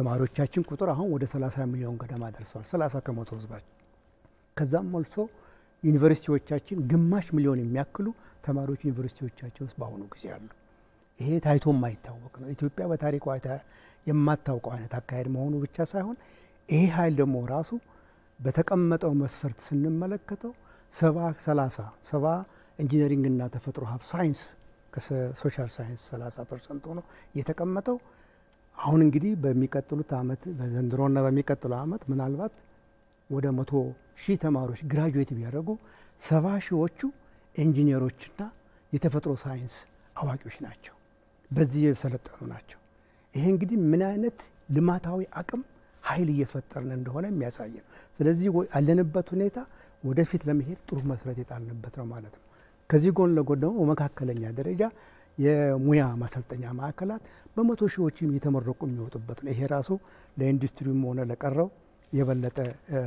ተማሪዎቻችን ቁጥር አሁን ወደ 30 ሚሊዮን ገደማ ደርሰዋል። 30 ከመቶ ህዝባችን። ከዛም መልሶ ዩኒቨርሲቲዎቻችን ግማሽ ሚሊዮን የሚያክሉ ተማሪዎች ዩኒቨርሲቲዎቻቸው ውስጥ በአሁኑ ጊዜ አሉ። ይሄ ታይቶ የማይታወቅ ነው። ኢትዮጵያ በታሪኳ የማታውቀው አይነት አካሄድ መሆኑ ብቻ ሳይሆን ይሄ ኃይል ደግሞ ራሱ በተቀመጠው መስፈርት ስንመለከተው ሰባ ሰላሳ ሰባ ኢንጂነሪንግና ተፈጥሮ ሀብት ሳይንስ ከሶሻል ሳይንስ ሰላሳ ፐርሰንት ሆኖ የተቀመጠው አሁን እንግዲህ በሚቀጥሉት አመት በዘንድሮና በሚቀጥለው አመት ምናልባት ወደ መቶ ሺህ ተማሪዎች ግራጁዌት ቢያደርጉ ሰባ ሺዎቹ ኢንጂነሮችና የተፈጥሮ ሳይንስ አዋቂዎች ናቸው። በዚህ የሰለጠኑ ናቸው። ይሄ እንግዲህ ምን አይነት ልማታዊ አቅም ኃይል እየፈጠርን እንደሆነ የሚያሳይ ነው። ስለዚህ ያለንበት ሁኔታ ወደፊት ለመሄድ ጥሩ መሰረት የጣልንበት ነው ማለት ነው። ከዚህ ጎን ለጎን ደግሞ በመካከለኛ ደረጃ የሙያ ማሰልጠኛ ማዕከላት በመቶ ሺዎችም እየተመረቁ የሚወጡበት ነው። ይሄ ራሱ ለኢንዱስትሪውም ሆነ ለቀረው የበለጠ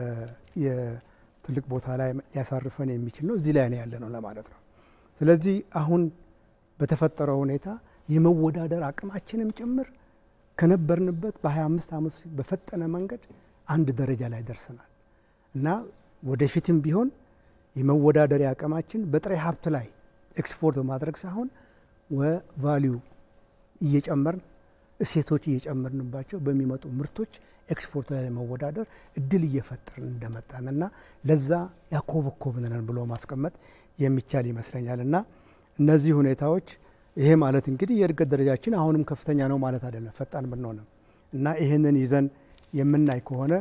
የትልቅ ቦታ ላይ ሊያሳርፈን የሚችል ነው። እዚህ ላይ ነው ያለ ነው ለማለት ነው። ስለዚህ አሁን በተፈጠረው ሁኔታ የመወዳደር አቅማችንም ጭምር ከነበርንበት በ25 ዓመት በፈጠነ መንገድ አንድ ደረጃ ላይ ደርሰናል እና ወደፊትም ቢሆን የመወዳደሪያ አቅማችን በጥሬ ሀብት ላይ ኤክስፖርት በማድረግ ሳይሆን ቫሊዩ እየጨመርን እሴቶች እየጨመርንባቸው በሚመጡ ምርቶች ኤክስፖርት ላይ ለመወዳደር እድል እየፈጠርን እንደመጣን እና ለዛ ያኮበኮብንን ብሎ ማስቀመጥ የሚቻል ይመስለኛል እና እነዚህ ሁኔታዎች ይሄ ማለት እንግዲህ የእድገት ደረጃችን አሁንም ከፍተኛ ነው ማለት አይደለም፣ ፈጣን ብንሆንም እና ይህንን ይዘን የምናይ ከሆነ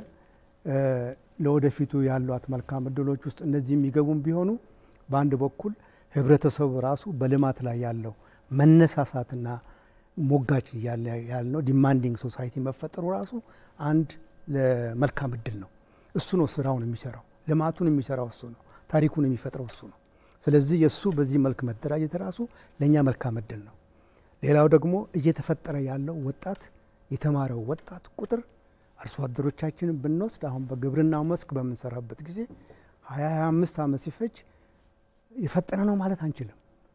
ለወደፊቱ ያሏት መልካም እድሎች ውስጥ እነዚህ የሚገቡም ቢሆኑ በአንድ በኩል ህብረተሰቡ ራሱ በልማት ላይ ያለው መነሳሳትና ሞጋች እያለ ያልነው ዲማንዲንግ ሶሳይቲ መፈጠሩ ራሱ አንድ መልካም እድል ነው። እሱ ነው ስራውን የሚሰራው፣ ልማቱን የሚሰራው እሱ ነው፣ ታሪኩን የሚፈጥረው እሱ ነው። ስለዚህ የእሱ በዚህ መልክ መደራጀት ራሱ ለእኛ መልካም እድል ነው። ሌላው ደግሞ እየተፈጠረ ያለው ወጣት የተማረው ወጣት ቁጥር አርሶ አደሮቻችንን ብንወስድ አሁን በግብርናው መስክ በምንሰራበት ጊዜ ሀያ ሀያ አምስት ዓመት ሲፈጅ የፈጠነ ነው ማለት አንችልም።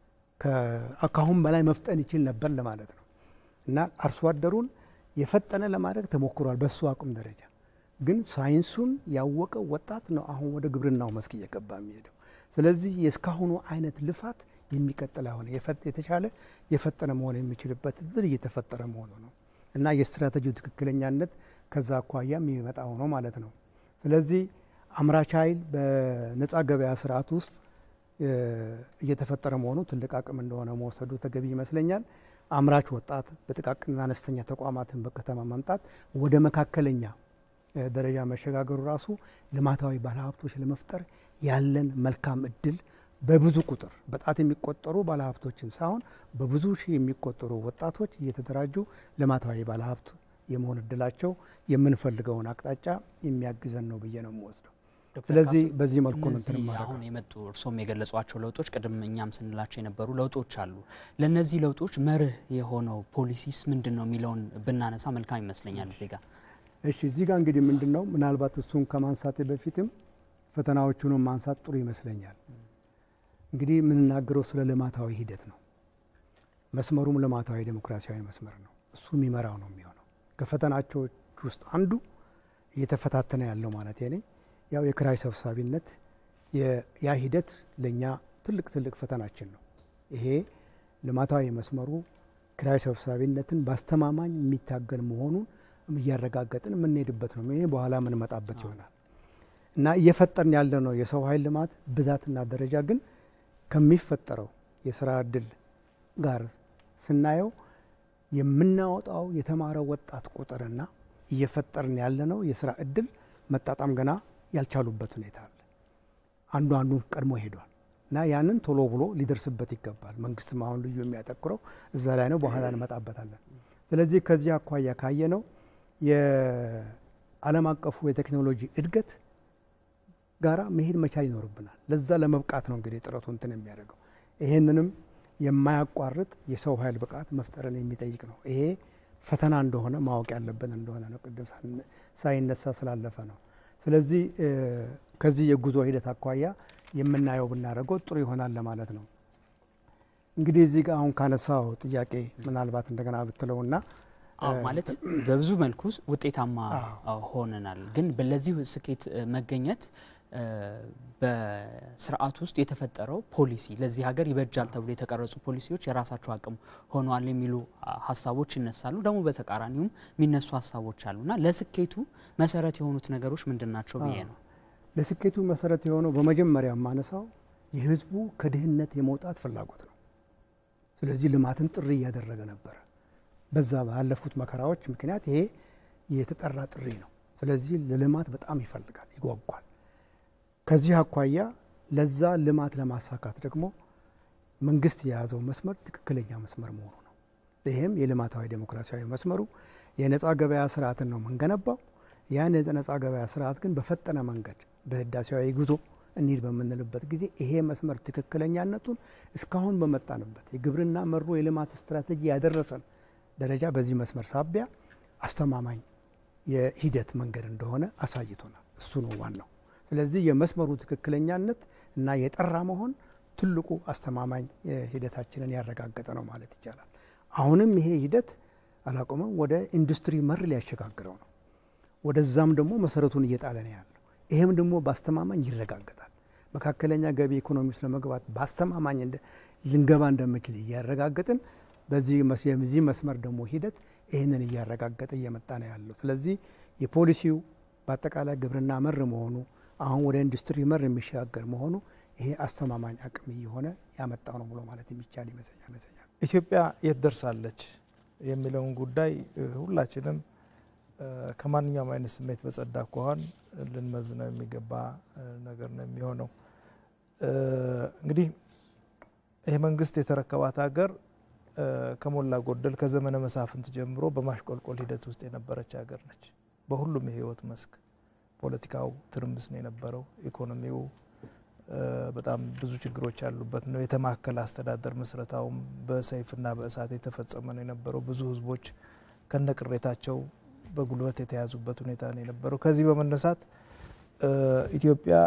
ከአሁን በላይ መፍጠን ይችል ነበር ለማለት ነው እና አርሶ አደሩን የፈጠነ ለማድረግ ተሞክሯል በሱ አቅም ደረጃ። ግን ሳይንሱን ያወቀው ወጣት ነው አሁን ወደ ግብርናው መስክ እየገባ የሚሄደው። ስለዚህ የእስካሁኑ አይነት ልፋት የሚቀጥል አሁን የተሻለ የፈጠነ መሆን የሚችልበት እድል እየተፈጠረ መሆኑ ነው እና የስትራቴጂው ትክክለኛነት ከዛ አኳያ የሚመጣ ሆኖ ማለት ነው። ስለዚህ አምራች ኃይል በነጻ ገበያ ስርዓት ውስጥ እየተፈጠረ መሆኑ ትልቅ አቅም እንደሆነ መውሰዱ ተገቢ ይመስለኛል። አምራች ወጣት በጥቃቅንና አነስተኛ ተቋማትን በከተማ ማምጣት ወደ መካከለኛ ደረጃ መሸጋገሩ ራሱ ልማታዊ ባለሀብቶች ለመፍጠር ያለን መልካም እድል በብዙ ቁጥር በጣት የሚቆጠሩ ባለሀብቶችን ሳይሆን በብዙ ሺህ የሚቆጠሩ ወጣቶች እየተደራጁ ልማታዊ ባለሀብት የመሆን እድላቸው የምንፈልገውን አቅጣጫ የሚያግዘን ነው ብዬ ነው የምወስደው። ስለዚህ በዚህ መልኩ ነው እንትን እነዚህ አሁን የመጡ እርስዎም የገለጿቸው ለውጦች ቅድም እኛም ስንላቸው የነበሩ ለውጦች አሉ። ለእነዚህ ለውጦች መርህ የሆነው ፖሊሲስ ምንድን ነው የሚለውን ብናነሳ መልካም ይመስለኛል። እዚህ ጋር እሺ፣ እዚህ ጋር እንግዲህ ምንድን ነው ምናልባት እሱን ከማንሳቴ በፊትም ፈተናዎቹንም ማንሳት ጥሩ ይመስለኛል። እንግዲህ የምንናገረው ስለ ልማታዊ ሂደት ነው። መስመሩም ልማታዊ ዴሞክራሲያዊ መስመር ነው። እሱ የሚመራው ነው የሚሆነው። ከፈተናዎች ውስጥ አንዱ እየተፈታተነ ያለው ማለት ኔ ያው የክራይ ሰብሳቢነት ያ ሂደት ለእኛ ትልቅ ትልቅ ፈተናችን ነው። ይሄ ልማታዊ መስመሩ ክራይ ሰብሳቢነትን በአስተማማኝ የሚታገል መሆኑን እያረጋገጥን የምንሄድበት ነው። ይሄ በኋላ የምንመጣበት ይሆናል እና እየፈጠርን ያለ ነው የሰው ኃይል ልማት ብዛትና ደረጃ ግን ከሚፈጠረው የስራ እድል ጋር ስናየው የምናወጣው የተማረ ወጣት ቁጥርና እየፈጠርን ያለነው የስራ እድል መጣጣም ገና ያልቻሉበት ሁኔታ አለ። አንዱ አንዱን ቀድሞ ሄዷል እና ያንን ቶሎ ብሎ ሊደርስበት ይገባል። መንግስትም አሁን ልዩ የሚያተኩረው እዛ ላይ ነው። በኋላ እንመጣበታለን። ስለዚህ ከዚህ አኳያ ካየ ነው የዓለም አቀፉ የቴክኖሎጂ እድገት ጋራ መሄድ መቻል ይኖርብናል። ለዛ ለመብቃት ነው እንግዲህ ጥረቱ እንትን የሚያደርገው ይሄንንም የማያቋርጥ የሰው ኃይል ብቃት መፍጠርን የሚጠይቅ ነው። ይሄ ፈተና እንደሆነ ማወቅ ያለብን እንደሆነ ነው። ቅድም ሳይነሳ ስላለፈ ነው። ስለዚህ ከዚህ የጉዞ ሂደት አኳያ የምናየው ብናደርገው ጥሩ ይሆናል ለማለት ነው። እንግዲህ እዚህ ጋር አሁን ካነሳው ጥያቄ ምናልባት እንደገና ብትለውና አዎ ማለት በብዙ መልኩ ውጤታማ ሆነናል። ግን ለዚህ ስኬት መገኘት በስርዓት ውስጥ የተፈጠረው ፖሊሲ ለዚህ ሀገር ይበጃል ተብሎ የተቀረጹ ፖሊሲዎች የራሳቸው አቅም ሆነዋል የሚሉ ሀሳቦች ይነሳሉ። ደግሞ በተቃራኒውም የሚነሱ ሀሳቦች አሉና ለስኬቱ መሰረት የሆኑት ነገሮች ምንድን ናቸው ብዬ ነው። ለስኬቱ መሰረት የሆነው በመጀመሪያ የማነሳው የህዝቡ ከድህነት የመውጣት ፍላጎት ነው። ስለዚህ ልማትን ጥሪ እያደረገ ነበረ። በዛ ባለፉት መከራዎች ምክንያት ይሄ የተጠራ ጥሪ ነው። ስለዚህ ለልማት በጣም ይፈልጋል፣ ይጓጓል። ከዚህ አኳያ ለዛ ልማት ለማሳካት ደግሞ መንግስት የያዘው መስመር ትክክለኛ መስመር መሆኑ ነው። ይህም የልማታዊ ዴሞክራሲያዊ መስመሩ የነጻ ገበያ ስርዓትን ነው የምንገነባው። ያን የነጻ ገበያ ስርዓት ግን በፈጠነ መንገድ በህዳሴያዊ ጉዞ እንሂድ በምንልበት ጊዜ ይሄ መስመር ትክክለኛነቱን እስካሁን በመጣንበት የግብርና መሮ የልማት ስትራቴጂ ያደረሰን ደረጃ በዚህ መስመር ሳቢያ አስተማማኝ የሂደት መንገድ እንደሆነ አሳይቶናል። እሱ ነው ዋናው። ስለዚህ የመስመሩ ትክክለኛነት እና የጠራ መሆን ትልቁ አስተማማኝ ሂደታችንን ያረጋገጠ ነው ማለት ይቻላል። አሁንም ይሄ ሂደት አላቆመም፣ ወደ ኢንዱስትሪ መር ሊያሸጋግረው ነው። ወደዛም ደግሞ መሰረቱን እየጣለ ነው ያለው። ይሄም ደግሞ በአስተማማኝ ይረጋገጣል። መካከለኛ ገቢ ኢኮኖሚ ውስጥ ለመግባት በአስተማማኝ ልንገባ እንደምችል እያረጋገጥን በዚህ መስመር ደግሞ ሂደት ይህንን እያረጋገጠ እየመጣ ነው ያለው። ስለዚህ የፖሊሲው በአጠቃላይ ግብርና መር መሆኑ አሁን ወደ ኢንዱስትሪ መር የሚሸጋገር መሆኑ ይሄ አስተማማኝ አቅም እየሆነ ያመጣው ነው ብሎ ማለት የሚቻል ይመስለኛል። ኢትዮጵያ የት ደርሳለች የሚለውን ጉዳይ ሁላችንም ከማንኛውም አይነት ስሜት በጸዳ አኳኋን ልንመዝነው የሚገባ ነገር ነው የሚሆነው። እንግዲህ ይህ መንግስት የተረከባት ሀገር ከሞላ ጎደል ከዘመነ መሳፍንት ጀምሮ በማሽቆልቆል ሂደት ውስጥ የነበረች ሀገር ነች። በሁሉም የህይወት መስክ ፖለቲካው ትርምስ ነው የነበረው። ኢኮኖሚው በጣም ብዙ ችግሮች ያሉበት ነው። የተማከለ አስተዳደር ምስረታውም በሰይፍና በእሳት የተፈጸመ ነው የነበረው። ብዙ ህዝቦች ከነቅሬታቸው በጉልበት የተያዙበት ሁኔታ ነው የነበረው። ከዚህ በመነሳት ኢትዮጵያ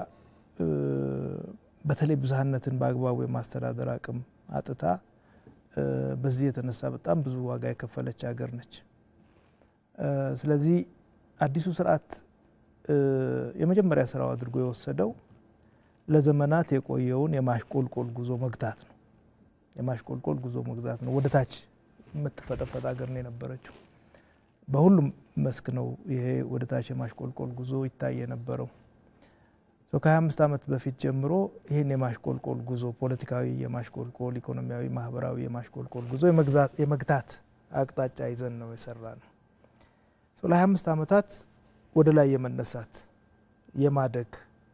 በተለይ ብዝሃነትን በአግባቡ የማስተዳደር አቅም አጥታ በዚህ የተነሳ በጣም ብዙ ዋጋ የከፈለች ሀገር ነች። ስለዚህ አዲሱ ስርዓት የመጀመሪያ ስራው አድርጎ የወሰደው ለዘመናት የቆየውን የማሽቆልቆል ጉዞ መግታት ነው። የማሽቆልቆል ጉዞ መግዛት ነው። ወደ ታች የምትፈጠፈጥ ሀገር ነው የነበረችው። በሁሉም መስክ ነው ይሄ ወደ ታች የማሽቆልቆል ጉዞ ይታይ የነበረው። ከ25 ዓመት በፊት ጀምሮ ይህን የማሽቆልቆል ጉዞ ፖለቲካዊ የማሽቆልቆል፣ ኢኮኖሚያዊ፣ ማህበራዊ የማሽቆልቆል ጉዞ የመግታት አቅጣጫ ይዘን ነው የሰራ ነው። ለ25 ዓመታት ወደ ላይ የመነሳት የማደግ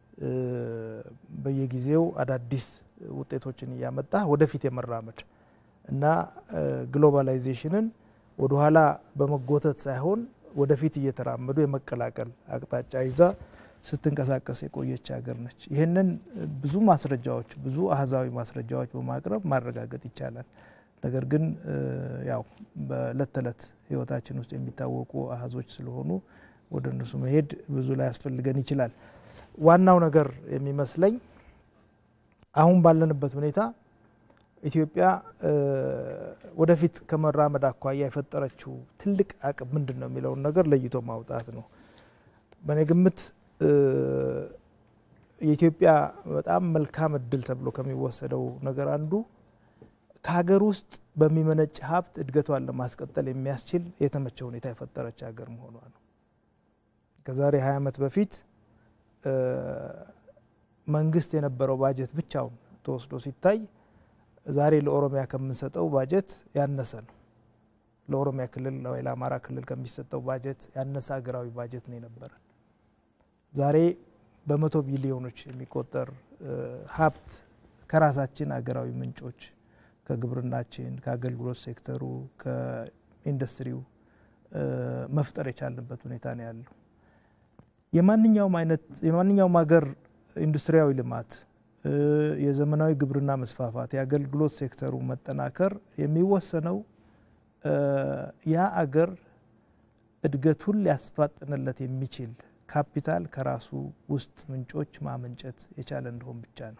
በየጊዜው አዳዲስ ውጤቶችን እያመጣ ወደፊት የመራመድ እና ግሎባላይዜሽንን ወደኋላ በመጎተት ሳይሆን ወደፊት እየተራመዱ የመቀላቀል አቅጣጫ ይዛ ስትንቀሳቀስ የቆየች ሀገር ነች። ይህንን ብዙ ማስረጃዎች ብዙ አህዛዊ ማስረጃዎች በማቅረብ ማረጋገጥ ይቻላል። ነገር ግን ያው በእለት ተዕለት ህይወታችን ውስጥ የሚታወቁ አህዞች ስለሆኑ ወደ እነሱ መሄድ ብዙ ላይ ያስፈልገን ይችላል። ዋናው ነገር የሚመስለኝ አሁን ባለንበት ሁኔታ ኢትዮጵያ ወደፊት ከመራመድ አኳያ የፈጠረችው ትልቅ አቅም ምንድን ነው የሚለውን ነገር ለይቶ ማውጣት ነው። በእኔ ግምት የኢትዮጵያ በጣም መልካም እድል ተብሎ ከሚወሰደው ነገር አንዱ ከሀገር ውስጥ በሚመነጭ ሀብት እድገቷን ለማስቀጠል የሚያስችል የተመቸ ሁኔታ የፈጠረች ሀገር መሆኗ ነው። ከዛሬ 20 ዓመት በፊት መንግስት የነበረው ባጀት ብቻውን ተወስዶ ሲታይ ዛሬ ለኦሮሚያ ከምንሰጠው ባጀት ያነሰ ነው። ለኦሮሚያ ክልል ወይ ለአማራ ክልል ከሚሰጠው ባጀት ያነሰ ሀገራዊ ባጀት ነው የነበረን። ዛሬ በመቶ ቢሊዮኖች የሚቆጠር ሀብት ከራሳችን ሀገራዊ ምንጮች ከግብርናችን፣ ከአገልግሎት ሴክተሩ፣ ከኢንዱስትሪው መፍጠር የቻልንበት ሁኔታ ነው ያለው። የማንኛውም አይነት የማንኛውም ሀገር ኢንዱስትሪያዊ ልማት፣ የዘመናዊ ግብርና መስፋፋት፣ የአገልግሎት ሴክተሩ መጠናከር የሚወሰነው ያ አገር እድገቱን ሊያስፋጥንለት የሚችል ካፒታል ከራሱ ውስጥ ምንጮች ማመንጨት የቻለ እንደሆን ብቻ ነው።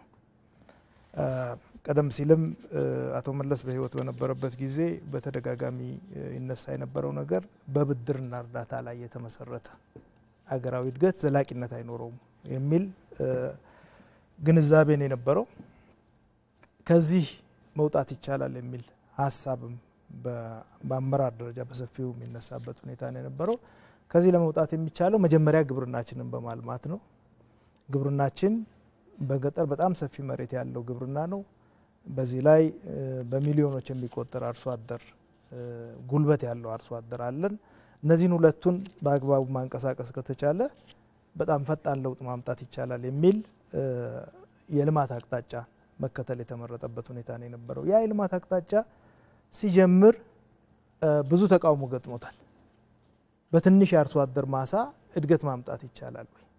ቀደም ሲልም አቶ መለስ በሕይወት በነበረበት ጊዜ በተደጋጋሚ ይነሳ የነበረው ነገር በብድርና እርዳታ ላይ የተመሰረተ አገራዊ እድገት ዘላቂነት አይኖረውም የሚል ግንዛቤን የነበረው ከዚህ መውጣት ይቻላል የሚል ሀሳብም በአመራር ደረጃ በሰፊው የሚነሳበት ሁኔታ ነው የነበረው። ከዚህ ለመውጣት የሚቻለው መጀመሪያ ግብርናችንን በማልማት ነው። ግብርናችን በገጠር በጣም ሰፊ መሬት ያለው ግብርና ነው። በዚህ ላይ በሚሊዮኖች የሚቆጠር አርሶ አደር ጉልበት ያለው አርሶ አደር አለን። እነዚህን ሁለቱን በአግባቡ ማንቀሳቀስ ከተቻለ በጣም ፈጣን ለውጥ ማምጣት ይቻላል የሚል የልማት አቅጣጫ መከተል የተመረጠበት ሁኔታ ነው የነበረው። ያ የልማት አቅጣጫ ሲጀምር ብዙ ተቃውሞ ገጥሞታል። በትንሽ የአርሶ አደር ማሳ እድገት ማምጣት ይቻላል ወይ?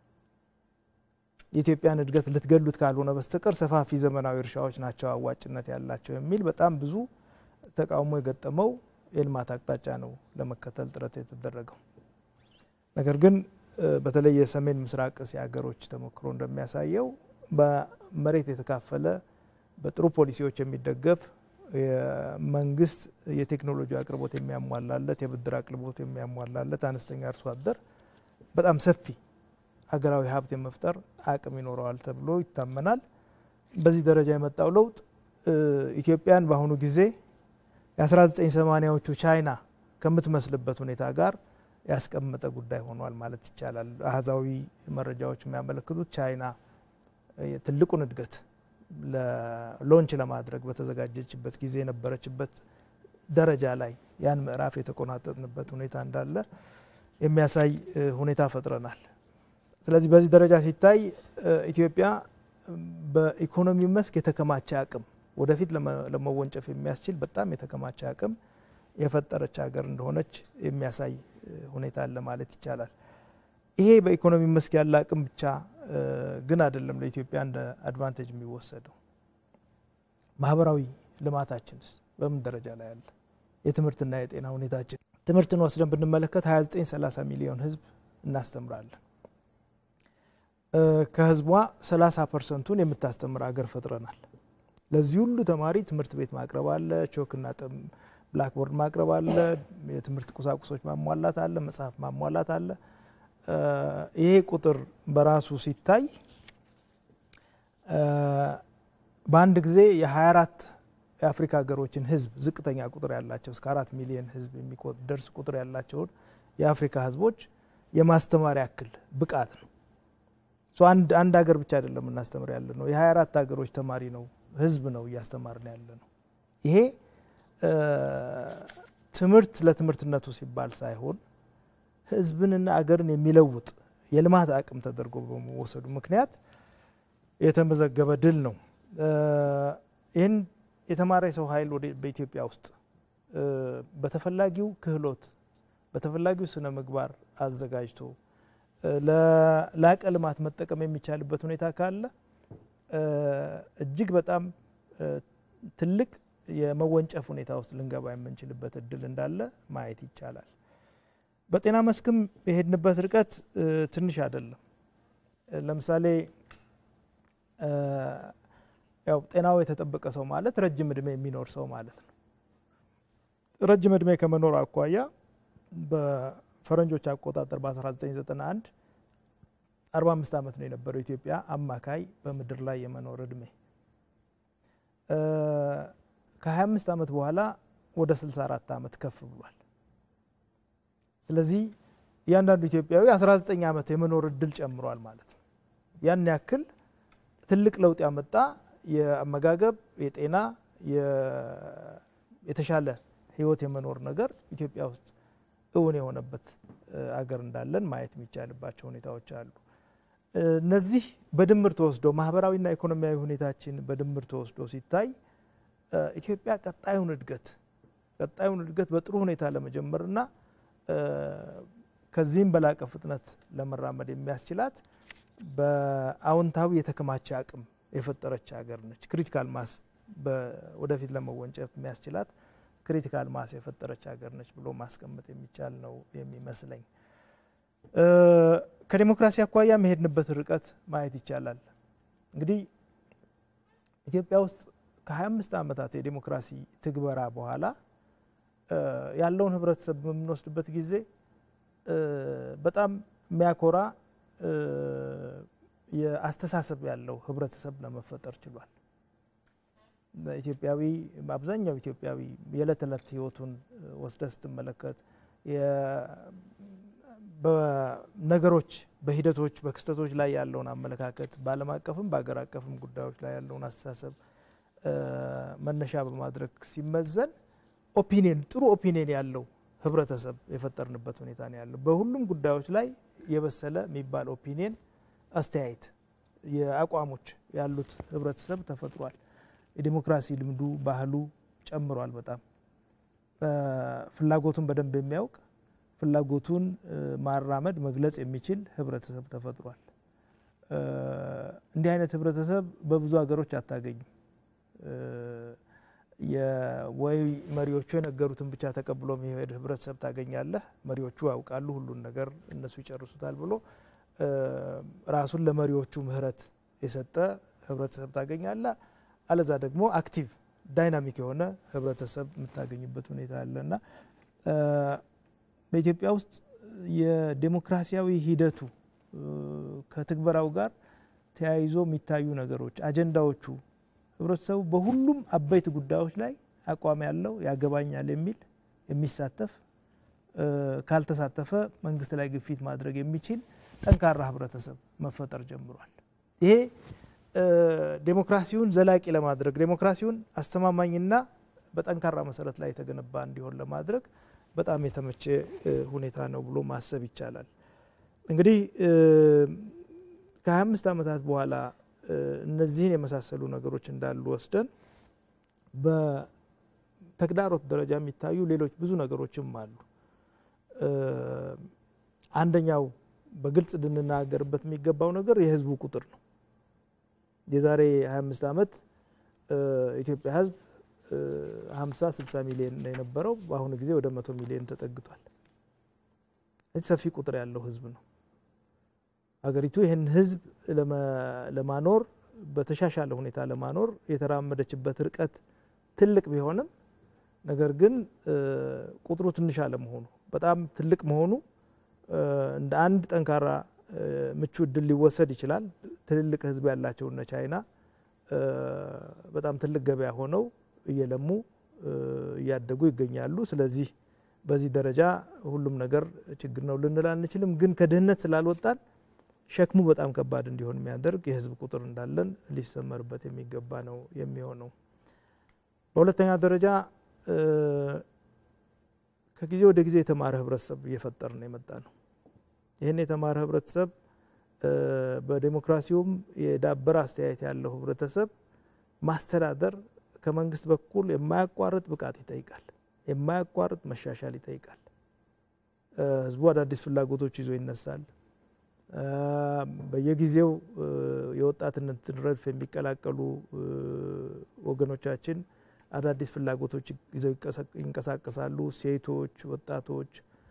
የኢትዮጵያን እድገት ልትገሉት ካልሆነ በስተቀር ሰፋፊ ዘመናዊ እርሻዎች ናቸው አዋጭነት ያላቸው የሚል በጣም ብዙ ተቃውሞ የገጠመው የልማት አቅጣጫ ነው ለመከተል ጥረት የተደረገው። ነገር ግን በተለይ የሰሜን ምስራቅ እስያ ሀገሮች ተሞክሮ እንደሚያሳየው በመሬት የተካፈለ በጥሩ ፖሊሲዎች የሚደገፍ የመንግስት የቴክኖሎጂ አቅርቦት የሚያሟላለት የብድር አቅርቦት የሚያሟላለት አነስተኛ አርሶ አደር በጣም ሰፊ ሀገራዊ ሀብት የመፍጠር አቅም ይኖረዋል ተብሎ ይታመናል። በዚህ ደረጃ የመጣው ለውጥ ኢትዮጵያን በአሁኑ ጊዜ የ1980ዎቹ ቻይና ከምትመስልበት ሁኔታ ጋር ያስቀመጠ ጉዳይ ሆኗል ማለት ይቻላል። አህዛዊ መረጃዎች የሚያመለክቱት ቻይና ትልቁን እድገት ሎንች ለማድረግ በተዘጋጀችበት ጊዜ የነበረችበት ደረጃ ላይ ያን ምዕራፍ የተቆናጠጥንበት ሁኔታ እንዳለ የሚያሳይ ሁኔታ ፈጥረናል። ስለዚህ በዚህ ደረጃ ሲታይ ኢትዮጵያ በኢኮኖሚ መስክ የተከማቸ አቅም ወደፊት ለመወንጨፍ የሚያስችል በጣም የተከማቸ አቅም የፈጠረች ሀገር እንደሆነች የሚያሳይ ሁኔታ አለ ማለት ይቻላል። ይሄ በኢኮኖሚ መስክ ያለ አቅም ብቻ ግን አይደለም ለኢትዮጵያ እንደ አድቫንቴጅ የሚወሰደው። ማህበራዊ ልማታችንስ በምን ደረጃ ላይ አለ? የትምህርትና የጤና ሁኔታችን ትምህርትን ወስደን ብንመለከት 29 30 ሚሊዮን ህዝብ እናስተምራለን። ከህዝቧ 30 ፐርሰንቱን የምታስተምር ሀገር ፈጥረናል። ለዚህ ሁሉ ተማሪ ትምህርት ቤት ማቅረብ አለ፣ ቾክና ብላክቦርድ ማቅረብ አለ፣ የትምህርት ቁሳቁሶች ማሟላት አለ፣ መጽሐፍ ማሟላት አለ። ይሄ ቁጥር በራሱ ሲታይ በአንድ ጊዜ የ24 የአፍሪካ ሀገሮችን ህዝብ ዝቅተኛ ቁጥር ያላቸው እስከ አራት ሚሊዮን ህዝብ የሚደርስ ቁጥር ያላቸውን የአፍሪካ ህዝቦች የማስተማር ያክል ብቃት ነው። አንድ አንድ ሀገር ብቻ አይደለም እናስተምር ያለ ነው። የ24 ሀገሮች ተማሪ ነው ህዝብ ነው እያስተማርን ያለ ነው። ይሄ ትምህርት ለትምህርትነቱ ሲባል ሳይሆን ህዝብንና አገርን የሚለውጥ የልማት አቅም ተደርጎ በመወሰዱ ምክንያት የተመዘገበ ድል ነው። ይህን የተማረ የሰው ኃይል በኢትዮጵያ ውስጥ በተፈላጊው ክህሎት በተፈላጊው ስነ ምግባር አዘጋጅቶ ለላቀ ልማት መጠቀም የሚቻልበት ሁኔታ ካለ እጅግ በጣም ትልቅ የመወንጨፍ ሁኔታ ውስጥ ልንገባ የምንችልበት እድል እንዳለ ማየት ይቻላል። በጤና መስክም የሄድንበት ርቀት ትንሽ አይደለም። ለምሳሌ ያው ጤናው የተጠበቀ ሰው ማለት ረጅም እድሜ የሚኖር ሰው ማለት ነው። ረጅም እድሜ ከመኖር አኳያ በፈረንጆች አቆጣጠር በ1991 45 ዓመት ነው የነበረው ኢትዮጵያ አማካይ በምድር ላይ የመኖር እድሜ ከ25 ዓመት በኋላ ወደ 64 ዓመት ከፍ ብሏል። ስለዚህ እያንዳንዱ ኢትዮጵያዊ 19 ዓመት የመኖር እድል ጨምሯል ማለት ነው። ያን ያክል ትልቅ ለውጥ ያመጣ የአመጋገብ፣ የጤና፣ የተሻለ ህይወት የመኖር ነገር ኢትዮጵያ ውስጥ እውን የሆነበት አገር እንዳለን ማየት የሚቻልባቸው ሁኔታዎች አሉ። እነዚህ በድምር ተወስደው ማህበራዊና ኢኮኖሚያዊ ሁኔታችን በድምር ተወስዶ ሲታይ ኢትዮጵያ ቀጣዩን እድገት ቀጣዩን እድገት በጥሩ ሁኔታ ለመጀመርና ከዚህም በላቀ ፍጥነት ለመራመድ የሚያስችላት በአዎንታዊ የተከማቸ አቅም የፈጠረች ሀገር ነች። ክሪቲካል ማስ ወደፊት ለመወንጨፍ የሚያስችላት ክሪቲካል ማስ የፈጠረች ሀገር ነች ብሎ ማስቀመጥ የሚቻል ነው የሚመስለኝ። ከዲሞክራሲ አኳያ የሄድንበት ርቀት ማየት ይቻላል። እንግዲህ ኢትዮጵያ ውስጥ ከ25 ዓመታት የዲሞክራሲ ትግበራ በኋላ ያለውን ህብረተሰብ በምንወስድበት ጊዜ በጣም የሚያኮራ የአስተሳሰብ ያለው ህብረተሰብ ለመፈጠር ችሏል። ኢትዮጵያዊ አብዛኛው ኢትዮጵያዊ የዕለት ዕለት ህይወቱን ወስደ ስትመለከት በነገሮች በሂደቶች በክስተቶች ላይ ያለውን አመለካከት በዓለም አቀፍም በሀገር አቀፍም ጉዳዮች ላይ ያለውን አስተሳሰብ መነሻ በማድረግ ሲመዘን ኦፒኒየን ጥሩ ኦፒኒየን ያለው ህብረተሰብ የፈጠርንበት ሁኔታ ነው ያለው። በሁሉም ጉዳዮች ላይ የበሰለ የሚባል ኦፒኒየን አስተያየት፣ የአቋሞች ያሉት ህብረተሰብ ተፈጥሯል። የዲሞክራሲ ልምዱ ባህሉ ጨምሯል። በጣም ፍላጎቱን በደንብ የሚያውቅ ፍላጎቱን ማራመድ መግለጽ የሚችል ህብረተሰብ ተፈጥሯል። እንዲህ አይነት ህብረተሰብ በብዙ ሀገሮች አታገኝም። ወይ መሪዎቹ የነገሩትን ብቻ ተቀብሎ የሚሄድ ህብረተሰብ ታገኛለህ። መሪዎቹ ያውቃሉ ሁሉን ነገር እነሱ ይጨርሱታል ብሎ ራሱን ለመሪዎቹ ምህረት የሰጠ ህብረተሰብ ታገኛለህ። አለዛ ደግሞ አክቲቭ ዳይናሚክ የሆነ ህብረተሰብ የምታገኝበት ሁኔታ አለና በኢትዮጵያ ውስጥ የዴሞክራሲያዊ ሂደቱ ከትግበራው ጋር ተያይዞ የሚታዩ ነገሮች አጀንዳዎቹ ህብረተሰቡ በሁሉም አበይት ጉዳዮች ላይ አቋም ያለው ያገባኛል የሚል የሚሳተፍ ካልተሳተፈ መንግስት ላይ ግፊት ማድረግ የሚችል ጠንካራ ህብረተሰብ መፈጠር ጀምሯል። ይሄ ዴሞክራሲውን ዘላቂ ለማድረግ ዴሞክራሲውን አስተማማኝና በጠንካራ መሰረት ላይ የተገነባ እንዲሆን ለማድረግ በጣም የተመቸ ሁኔታ ነው ብሎ ማሰብ ይቻላል። እንግዲህ ከ25 ዓመታት በኋላ እነዚህን የመሳሰሉ ነገሮች እንዳሉ ወስደን በተግዳሮት ደረጃ የሚታዩ ሌሎች ብዙ ነገሮችም አሉ። አንደኛው በግልጽ ልንናገርበት የሚገባው ነገር የህዝቡ ቁጥር ነው። የዛሬ 25 ዓመት ኢትዮጵያ ህዝብ 50 60 ሚሊዮን ነው የነበረው። በአሁኑ ጊዜ ወደ መቶ ሚሊዮን ተጠግቷል። ሰፊ ቁጥር ያለው ህዝብ ነው። ሀገሪቱ ይህን ህዝብ ለማኖር በተሻሻለ ሁኔታ ለማኖር የተራመደችበት ርቀት ትልቅ ቢሆንም ነገር ግን ቁጥሩ ትንሽ አለመሆኑ በጣም ትልቅ መሆኑ እንደ አንድ ጠንካራ ምቹ እድል ሊወሰድ ይችላል። ትልልቅ ህዝብ ያላቸው እነ ቻይና በጣም ትልቅ ገበያ ሆነው እየለሙ እያደጉ ይገኛሉ። ስለዚህ በዚህ ደረጃ ሁሉም ነገር ችግር ነው ልንል አንችልም። ግን ከድህነት ስላልወጣን ሸክሙ በጣም ከባድ እንዲሆን የሚያደርግ የህዝብ ቁጥር እንዳለን ሊሰመርበት የሚገባ ነው የሚሆነው። በሁለተኛ ደረጃ ከጊዜ ወደ ጊዜ የተማረ ህብረተሰብ እየፈጠር ነው የመጣ ነው። ይህን የተማረ ህብረተሰብ በዴሞክራሲውም የዳበረ አስተያየት ያለው ህብረተሰብ ማስተዳደር ከመንግስት በኩል የማያቋርጥ ብቃት ይጠይቃል። የማያቋርጥ መሻሻል ይጠይቃል። ህዝቡ አዳዲስ ፍላጎቶች ይዞ ይነሳል። በየጊዜው የወጣትነትን ረድፍ የሚቀላቀሉ ወገኖቻችን አዳዲስ ፍላጎቶች ይዘው ይንቀሳቀሳሉ። ሴቶች፣ ወጣቶች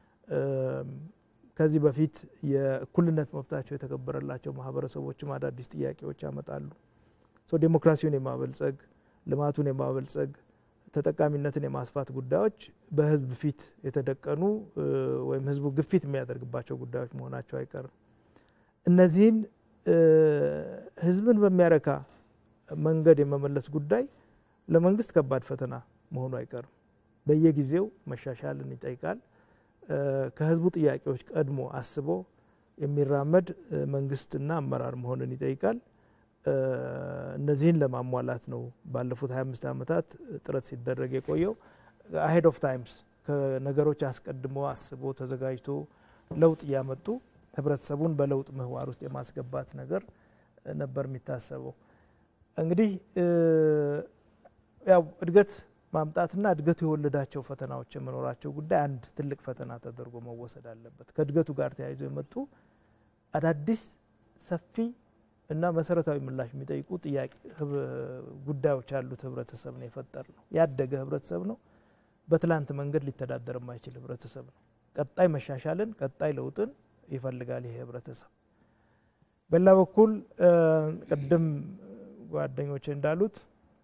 ከዚህ በፊት የእኩልነት መብታቸው የተከበረላቸው ማህበረሰቦችም አዳዲስ ጥያቄዎች ያመጣሉ። ዴሞክራሲውን የማበልጸግ ልማቱን የማበልጸግ ተጠቃሚነትን የማስፋት ጉዳዮች በህዝብ ፊት የተደቀኑ ወይም ህዝቡ ግፊት የሚያደርግባቸው ጉዳዮች መሆናቸው አይቀርም። እነዚህን ህዝብን በሚያረካ መንገድ የመመለስ ጉዳይ ለመንግስት ከባድ ፈተና መሆኑ አይቀርም። በየጊዜው መሻሻልን ይጠይቃል። ከህዝቡ ጥያቄዎች ቀድሞ አስቦ የሚራመድ መንግስትና አመራር መሆንን ይጠይቃል። እነዚህን ለማሟላት ነው ባለፉት 25 ዓመታት ጥረት ሲደረግ የቆየው። አሄድ ኦፍ ታይምስ ከነገሮች አስቀድሞ አስቦ ተዘጋጅቶ ለውጥ እያመጡ ህብረተሰቡን በለውጥ ምህዋር ውስጥ የማስገባት ነገር ነበር የሚታሰበው። እንግዲህ ያው እድገት ማምጣትና እድገቱ የወለዳቸው ፈተናዎች የመኖራቸው ጉዳይ አንድ ትልቅ ፈተና ተደርጎ መወሰድ አለበት። ከእድገቱ ጋር ተያይዞ የመጡ አዳዲስ ሰፊ እና መሰረታዊ ምላሽ የሚጠይቁ ጥያቄ ጉዳዮች ያሉት ህብረተሰብ ነው የፈጠር ነው። ያደገ ህብረተሰብ ነው። በትላንት መንገድ ሊተዳደር የማይችል ህብረተሰብ ነው። ቀጣይ መሻሻልን፣ ቀጣይ ለውጥን ይፈልጋል ይሄ ህብረተሰብ። በሌላ በኩል ቅድም ጓደኞች እንዳሉት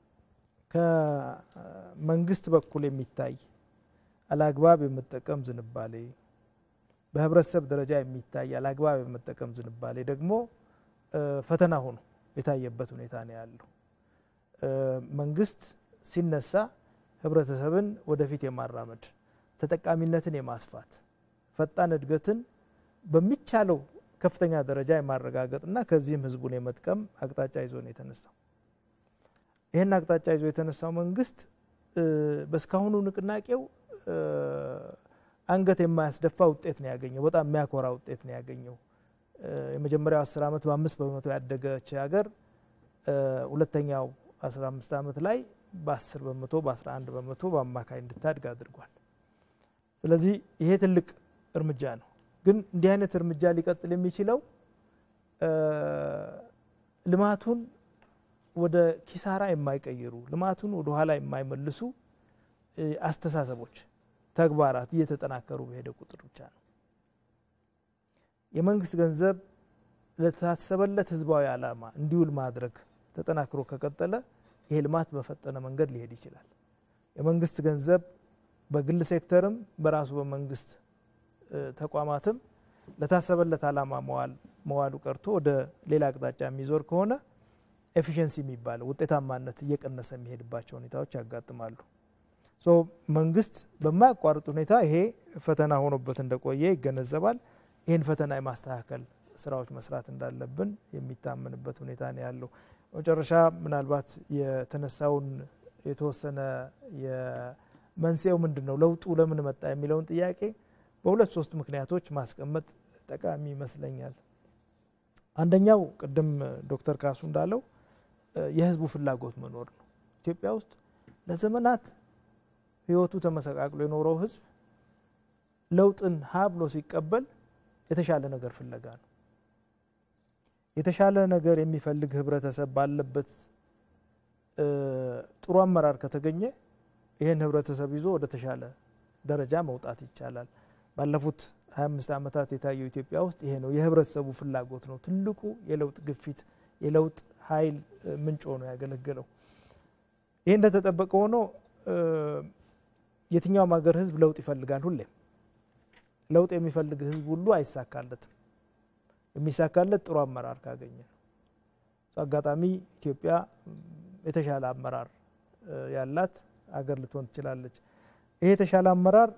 ከመንግስት በኩል የሚታይ አላግባብ የመጠቀም ዝንባሌ፣ በህብረተሰብ ደረጃ የሚታይ አላግባብ የመጠቀም ዝንባሌ ደግሞ ፈተና ሆኖ የታየበት ሁኔታ ነው ያለው። መንግስት ሲነሳ ህብረተሰብን ወደፊት የማራመድ ተጠቃሚነትን የማስፋት ፈጣን እድገትን በሚቻለው ከፍተኛ ደረጃ የማረጋገጥና ከዚህም ህዝቡን የመጥቀም አቅጣጫ ይዞ ነው የተነሳው። ይህን አቅጣጫ ይዞ የተነሳው መንግስት በእስካሁኑ ንቅናቄው አንገት የማያስደፋ ውጤት ነው ያገኘው። በጣም የሚያኮራ ውጤት ነው ያገኘው። የመጀመሪያው አስር ዓመት በአምስት በመቶ ያደገች ሀገር ሁለተኛው አስራ አምስት ዓመት ላይ በአስር በመቶ በአስራ አንድ በመቶ በአማካይ እንድታድግ አድርጓል። ስለዚህ ይሄ ትልቅ እርምጃ ነው። ግን እንዲህ አይነት እርምጃ ሊቀጥል የሚችለው ልማቱን ወደ ኪሳራ የማይቀይሩ ልማቱን ወደ ኋላ የማይመልሱ አስተሳሰቦች፣ ተግባራት እየተጠናከሩ በሄደ ቁጥር ብቻ ነው። የመንግስት ገንዘብ ለታሰበለት ህዝባዊ ዓላማ እንዲውል ማድረግ ተጠናክሮ ከቀጠለ ይሄ ልማት በፈጠነ መንገድ ሊሄድ ይችላል። የመንግስት ገንዘብ በግል ሴክተርም በራሱ በመንግስት ተቋማትም ለታሰበለት ዓላማ መዋሉ ቀርቶ ወደ ሌላ አቅጣጫ የሚዞር ከሆነ ኤፊሽንሲ የሚባለው ውጤታማነት እየቀነሰ የሚሄድባቸው ሁኔታዎች ያጋጥማሉ። ሶ መንግስት በማያቋርጥ ሁኔታ ይሄ ፈተና ሆኖበት እንደቆየ ይገነዘባል። ይህን ፈተና የማስተካከል ስራዎች መስራት እንዳለብን የሚታመንበት ሁኔታ ነው ያለው። መጨረሻ ምናልባት የተነሳውን የተወሰነ መንስኤው ምንድን ነው፣ ለውጡ ለምን መጣ የሚለውን ጥያቄ በሁለት ሶስት ምክንያቶች ማስቀመጥ ጠቃሚ ይመስለኛል። አንደኛው ቅድም ዶክተር ካሱ እንዳለው የህዝቡ ፍላጎት መኖር ነው። ኢትዮጵያ ውስጥ ለዘመናት ህይወቱ ተመሰቃቅሎ የኖረው ህዝብ ለውጥን ሀ ብሎ ሲቀበል የተሻለ ነገር ፍለጋ ነው። የተሻለ ነገር የሚፈልግ ህብረተሰብ ባለበት ጥሩ አመራር ከተገኘ ይህን ህብረተሰብ ይዞ ወደ ተሻለ ደረጃ መውጣት ይቻላል። ባለፉት 25 ዓመታት የታየው ኢትዮጵያ ውስጥ ይሄ ነው። የህብረተሰቡ ፍላጎት ነው ትልቁ የለውጥ ግፊት፣ የለውጥ ኃይል ምንጭ ሆኖ ያገለገለው። ይህ እንደተጠበቀ ሆኖ የትኛውም ሀገር ህዝብ ለውጥ ይፈልጋል። ሁሌም ለውጥ የሚፈልግ ህዝብ ሁሉ አይሳካለትም። የሚሳካለት ጥሩ አመራር ካገኘ ነው። አጋጣሚ ኢትዮጵያ የተሻለ አመራር ያላት አገር ልትሆን ትችላለች። ይሄ የተሻለ አመራር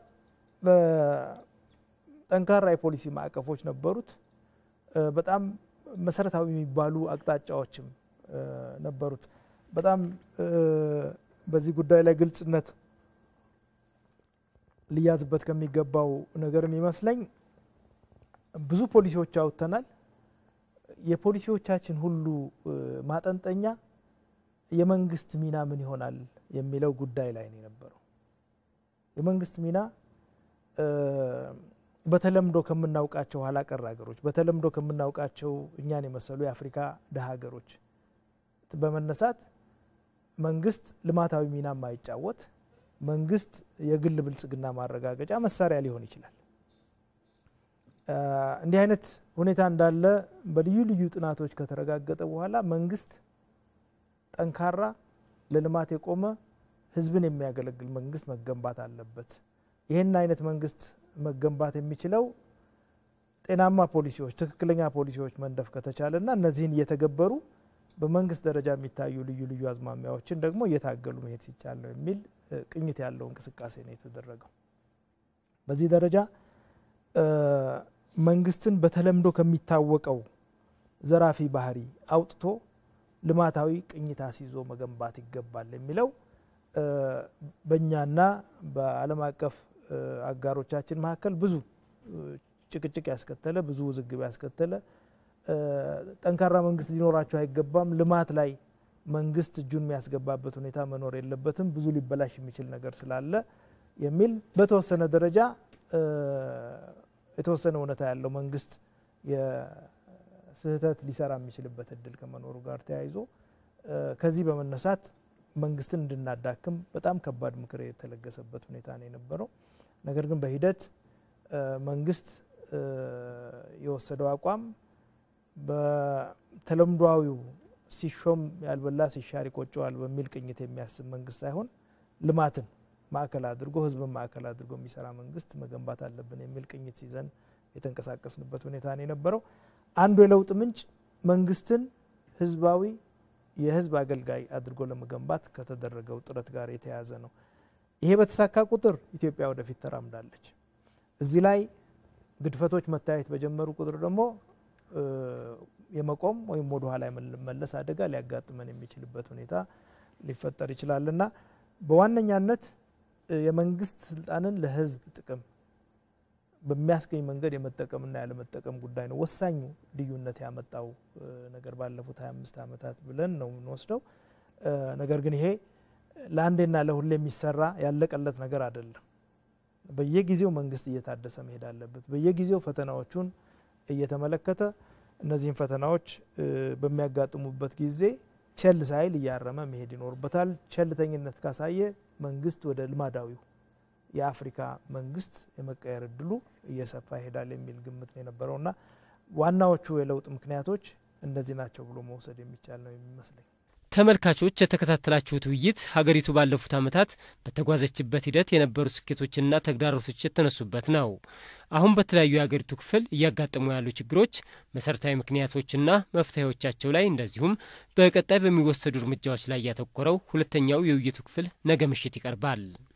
ጠንካራ የፖሊሲ ማዕቀፎች ነበሩት። በጣም መሰረታዊ የሚባሉ አቅጣጫዎችም ነበሩት። በጣም በዚህ ጉዳይ ላይ ግልጽነት ሊያዝበት ከሚገባው ነገር የሚመስለኝ ብዙ ፖሊሲዎች አውጥተናል። የፖሊሲዎቻችን ሁሉ ማጠንጠኛ የመንግስት ሚና ምን ይሆናል የሚለው ጉዳይ ላይ ነው የነበረው። የመንግስት ሚና በተለምዶ ከምናውቃቸው ኋላ ቀር ሀገሮች በተለምዶ ከምናውቃቸው እኛን የመሰሉ የአፍሪካ ድሀ ሀገሮች በመነሳት መንግስት ልማታዊ ሚና ማይጫወት መንግስት የግል ብልጽግና ማረጋገጫ መሳሪያ ሊሆን ይችላል። እንዲህ አይነት ሁኔታ እንዳለ በልዩ ልዩ ጥናቶች ከተረጋገጠ በኋላ መንግስት ጠንካራ ለልማት የቆመ ህዝብን የሚያገለግል መንግስት መገንባት አለበት። ይህን አይነት መንግስት መገንባት የሚችለው ጤናማ ፖሊሲዎች፣ ትክክለኛ ፖሊሲዎች መንደፍ ከተቻለ እና እነዚህን እየተገበሩ በመንግስት ደረጃ የሚታዩ ልዩ ልዩ አዝማሚያዎችን ደግሞ እየታገሉ መሄድ ሲቻል ነው የሚል ቅኝት ያለው እንቅስቃሴ ነው የተደረገው። በዚህ ደረጃ መንግስትን በተለምዶ ከሚታወቀው ዘራፊ ባህሪ አውጥቶ ልማታዊ ቅኝት አስይዞ መገንባት ይገባል የሚለው በእኛና በዓለም አቀፍ አጋሮቻችን መካከል ብዙ ጭቅጭቅ ያስከተለ ብዙ ውዝግብ ያስከተለ ጠንካራ መንግስት ሊኖራቸው አይገባም፣ ልማት ላይ መንግስት እጁን የሚያስገባበት ሁኔታ መኖር የለበትም፣ ብዙ ሊበላሽ የሚችል ነገር ስላለ የሚል በተወሰነ ደረጃ የተወሰነ እውነታ ያለው መንግስት የስህተት ሊሰራ የሚችልበት እድል ከመኖሩ ጋር ተያይዞ ከዚህ በመነሳት መንግስትን እንድናዳክም በጣም ከባድ ምክር የተለገሰበት ሁኔታ ነው የነበረው። ነገር ግን በሂደት መንግስት የወሰደው አቋም በተለምዷዊው ሲሾም ያልበላ ሲሻር ይቆጨዋል በሚል ቅኝት የሚያስብ መንግስት ሳይሆን ልማትን ማዕከል አድርጎ ህዝብን ማዕከል አድርጎ የሚሰራ መንግስት መገንባት አለብን የሚል ቅኝት ይዘን የተንቀሳቀስንበት ሁኔታ ነው የነበረው። አንዱ የለውጥ ምንጭ መንግስትን ህዝባዊ የህዝብ አገልጋይ አድርጎ ለመገንባት ከተደረገው ጥረት ጋር የተያያዘ ነው። ይሄ በተሳካ ቁጥር ኢትዮጵያ ወደፊት ተራምዳለች። እዚህ ላይ ግድፈቶች መታየት በጀመሩ ቁጥር ደግሞ የመቆም ወይም ወደ ኋላ የመለስ አደጋ ሊያጋጥመን የሚችልበት ሁኔታ ሊፈጠር ይችላልና በዋነኛነት የመንግስት ስልጣንን ለህዝብ ጥቅም በሚያስገኝ መንገድ የመጠቀምና ያለመጠቀም ጉዳይ ነው ወሳኙ ልዩነት ያመጣው ነገር ባለፉት 25 ዓመታት ብለን ነው የምንወስደው። ነገር ግን ይሄ ለአንዴና ለሁሌ የሚሰራ ያለቀለት ነገር አይደለም። በየጊዜው መንግስት እየታደሰ መሄድ አለበት። በየጊዜው ፈተናዎቹን እየተመለከተ እነዚህን ፈተናዎች በሚያጋጥሙበት ጊዜ ቸል ሳይል እያረመ መሄድ ይኖርበታል። ቸልተኝነት ካሳየ መንግስት ወደ ልማዳዊው የአፍሪካ መንግስት የመቀየር እድሉ እየሰፋ ይሄዳል የሚል ግምት ነው የነበረውና ዋናዎቹ የለውጥ ምክንያቶች እነዚህ ናቸው ብሎ መውሰድ የሚቻል ነው የሚመስለኝ። ተመልካቾች የተከታተላችሁት ውይይት ሀገሪቱ ባለፉት ዓመታት በተጓዘችበት ሂደት የነበሩ ስኬቶችና ተግዳሮቶች የተነሱበት ነው። አሁን በተለያዩ የሀገሪቱ ክፍል እያጋጠሙ ያሉ ችግሮች መሰረታዊ ምክንያቶችና መፍትሄዎቻቸው ላይ እንደዚሁም በቀጣይ በሚወሰዱ እርምጃዎች ላይ ያተኮረው ሁለተኛው የውይይቱ ክፍል ነገ ምሽት ይቀርባል።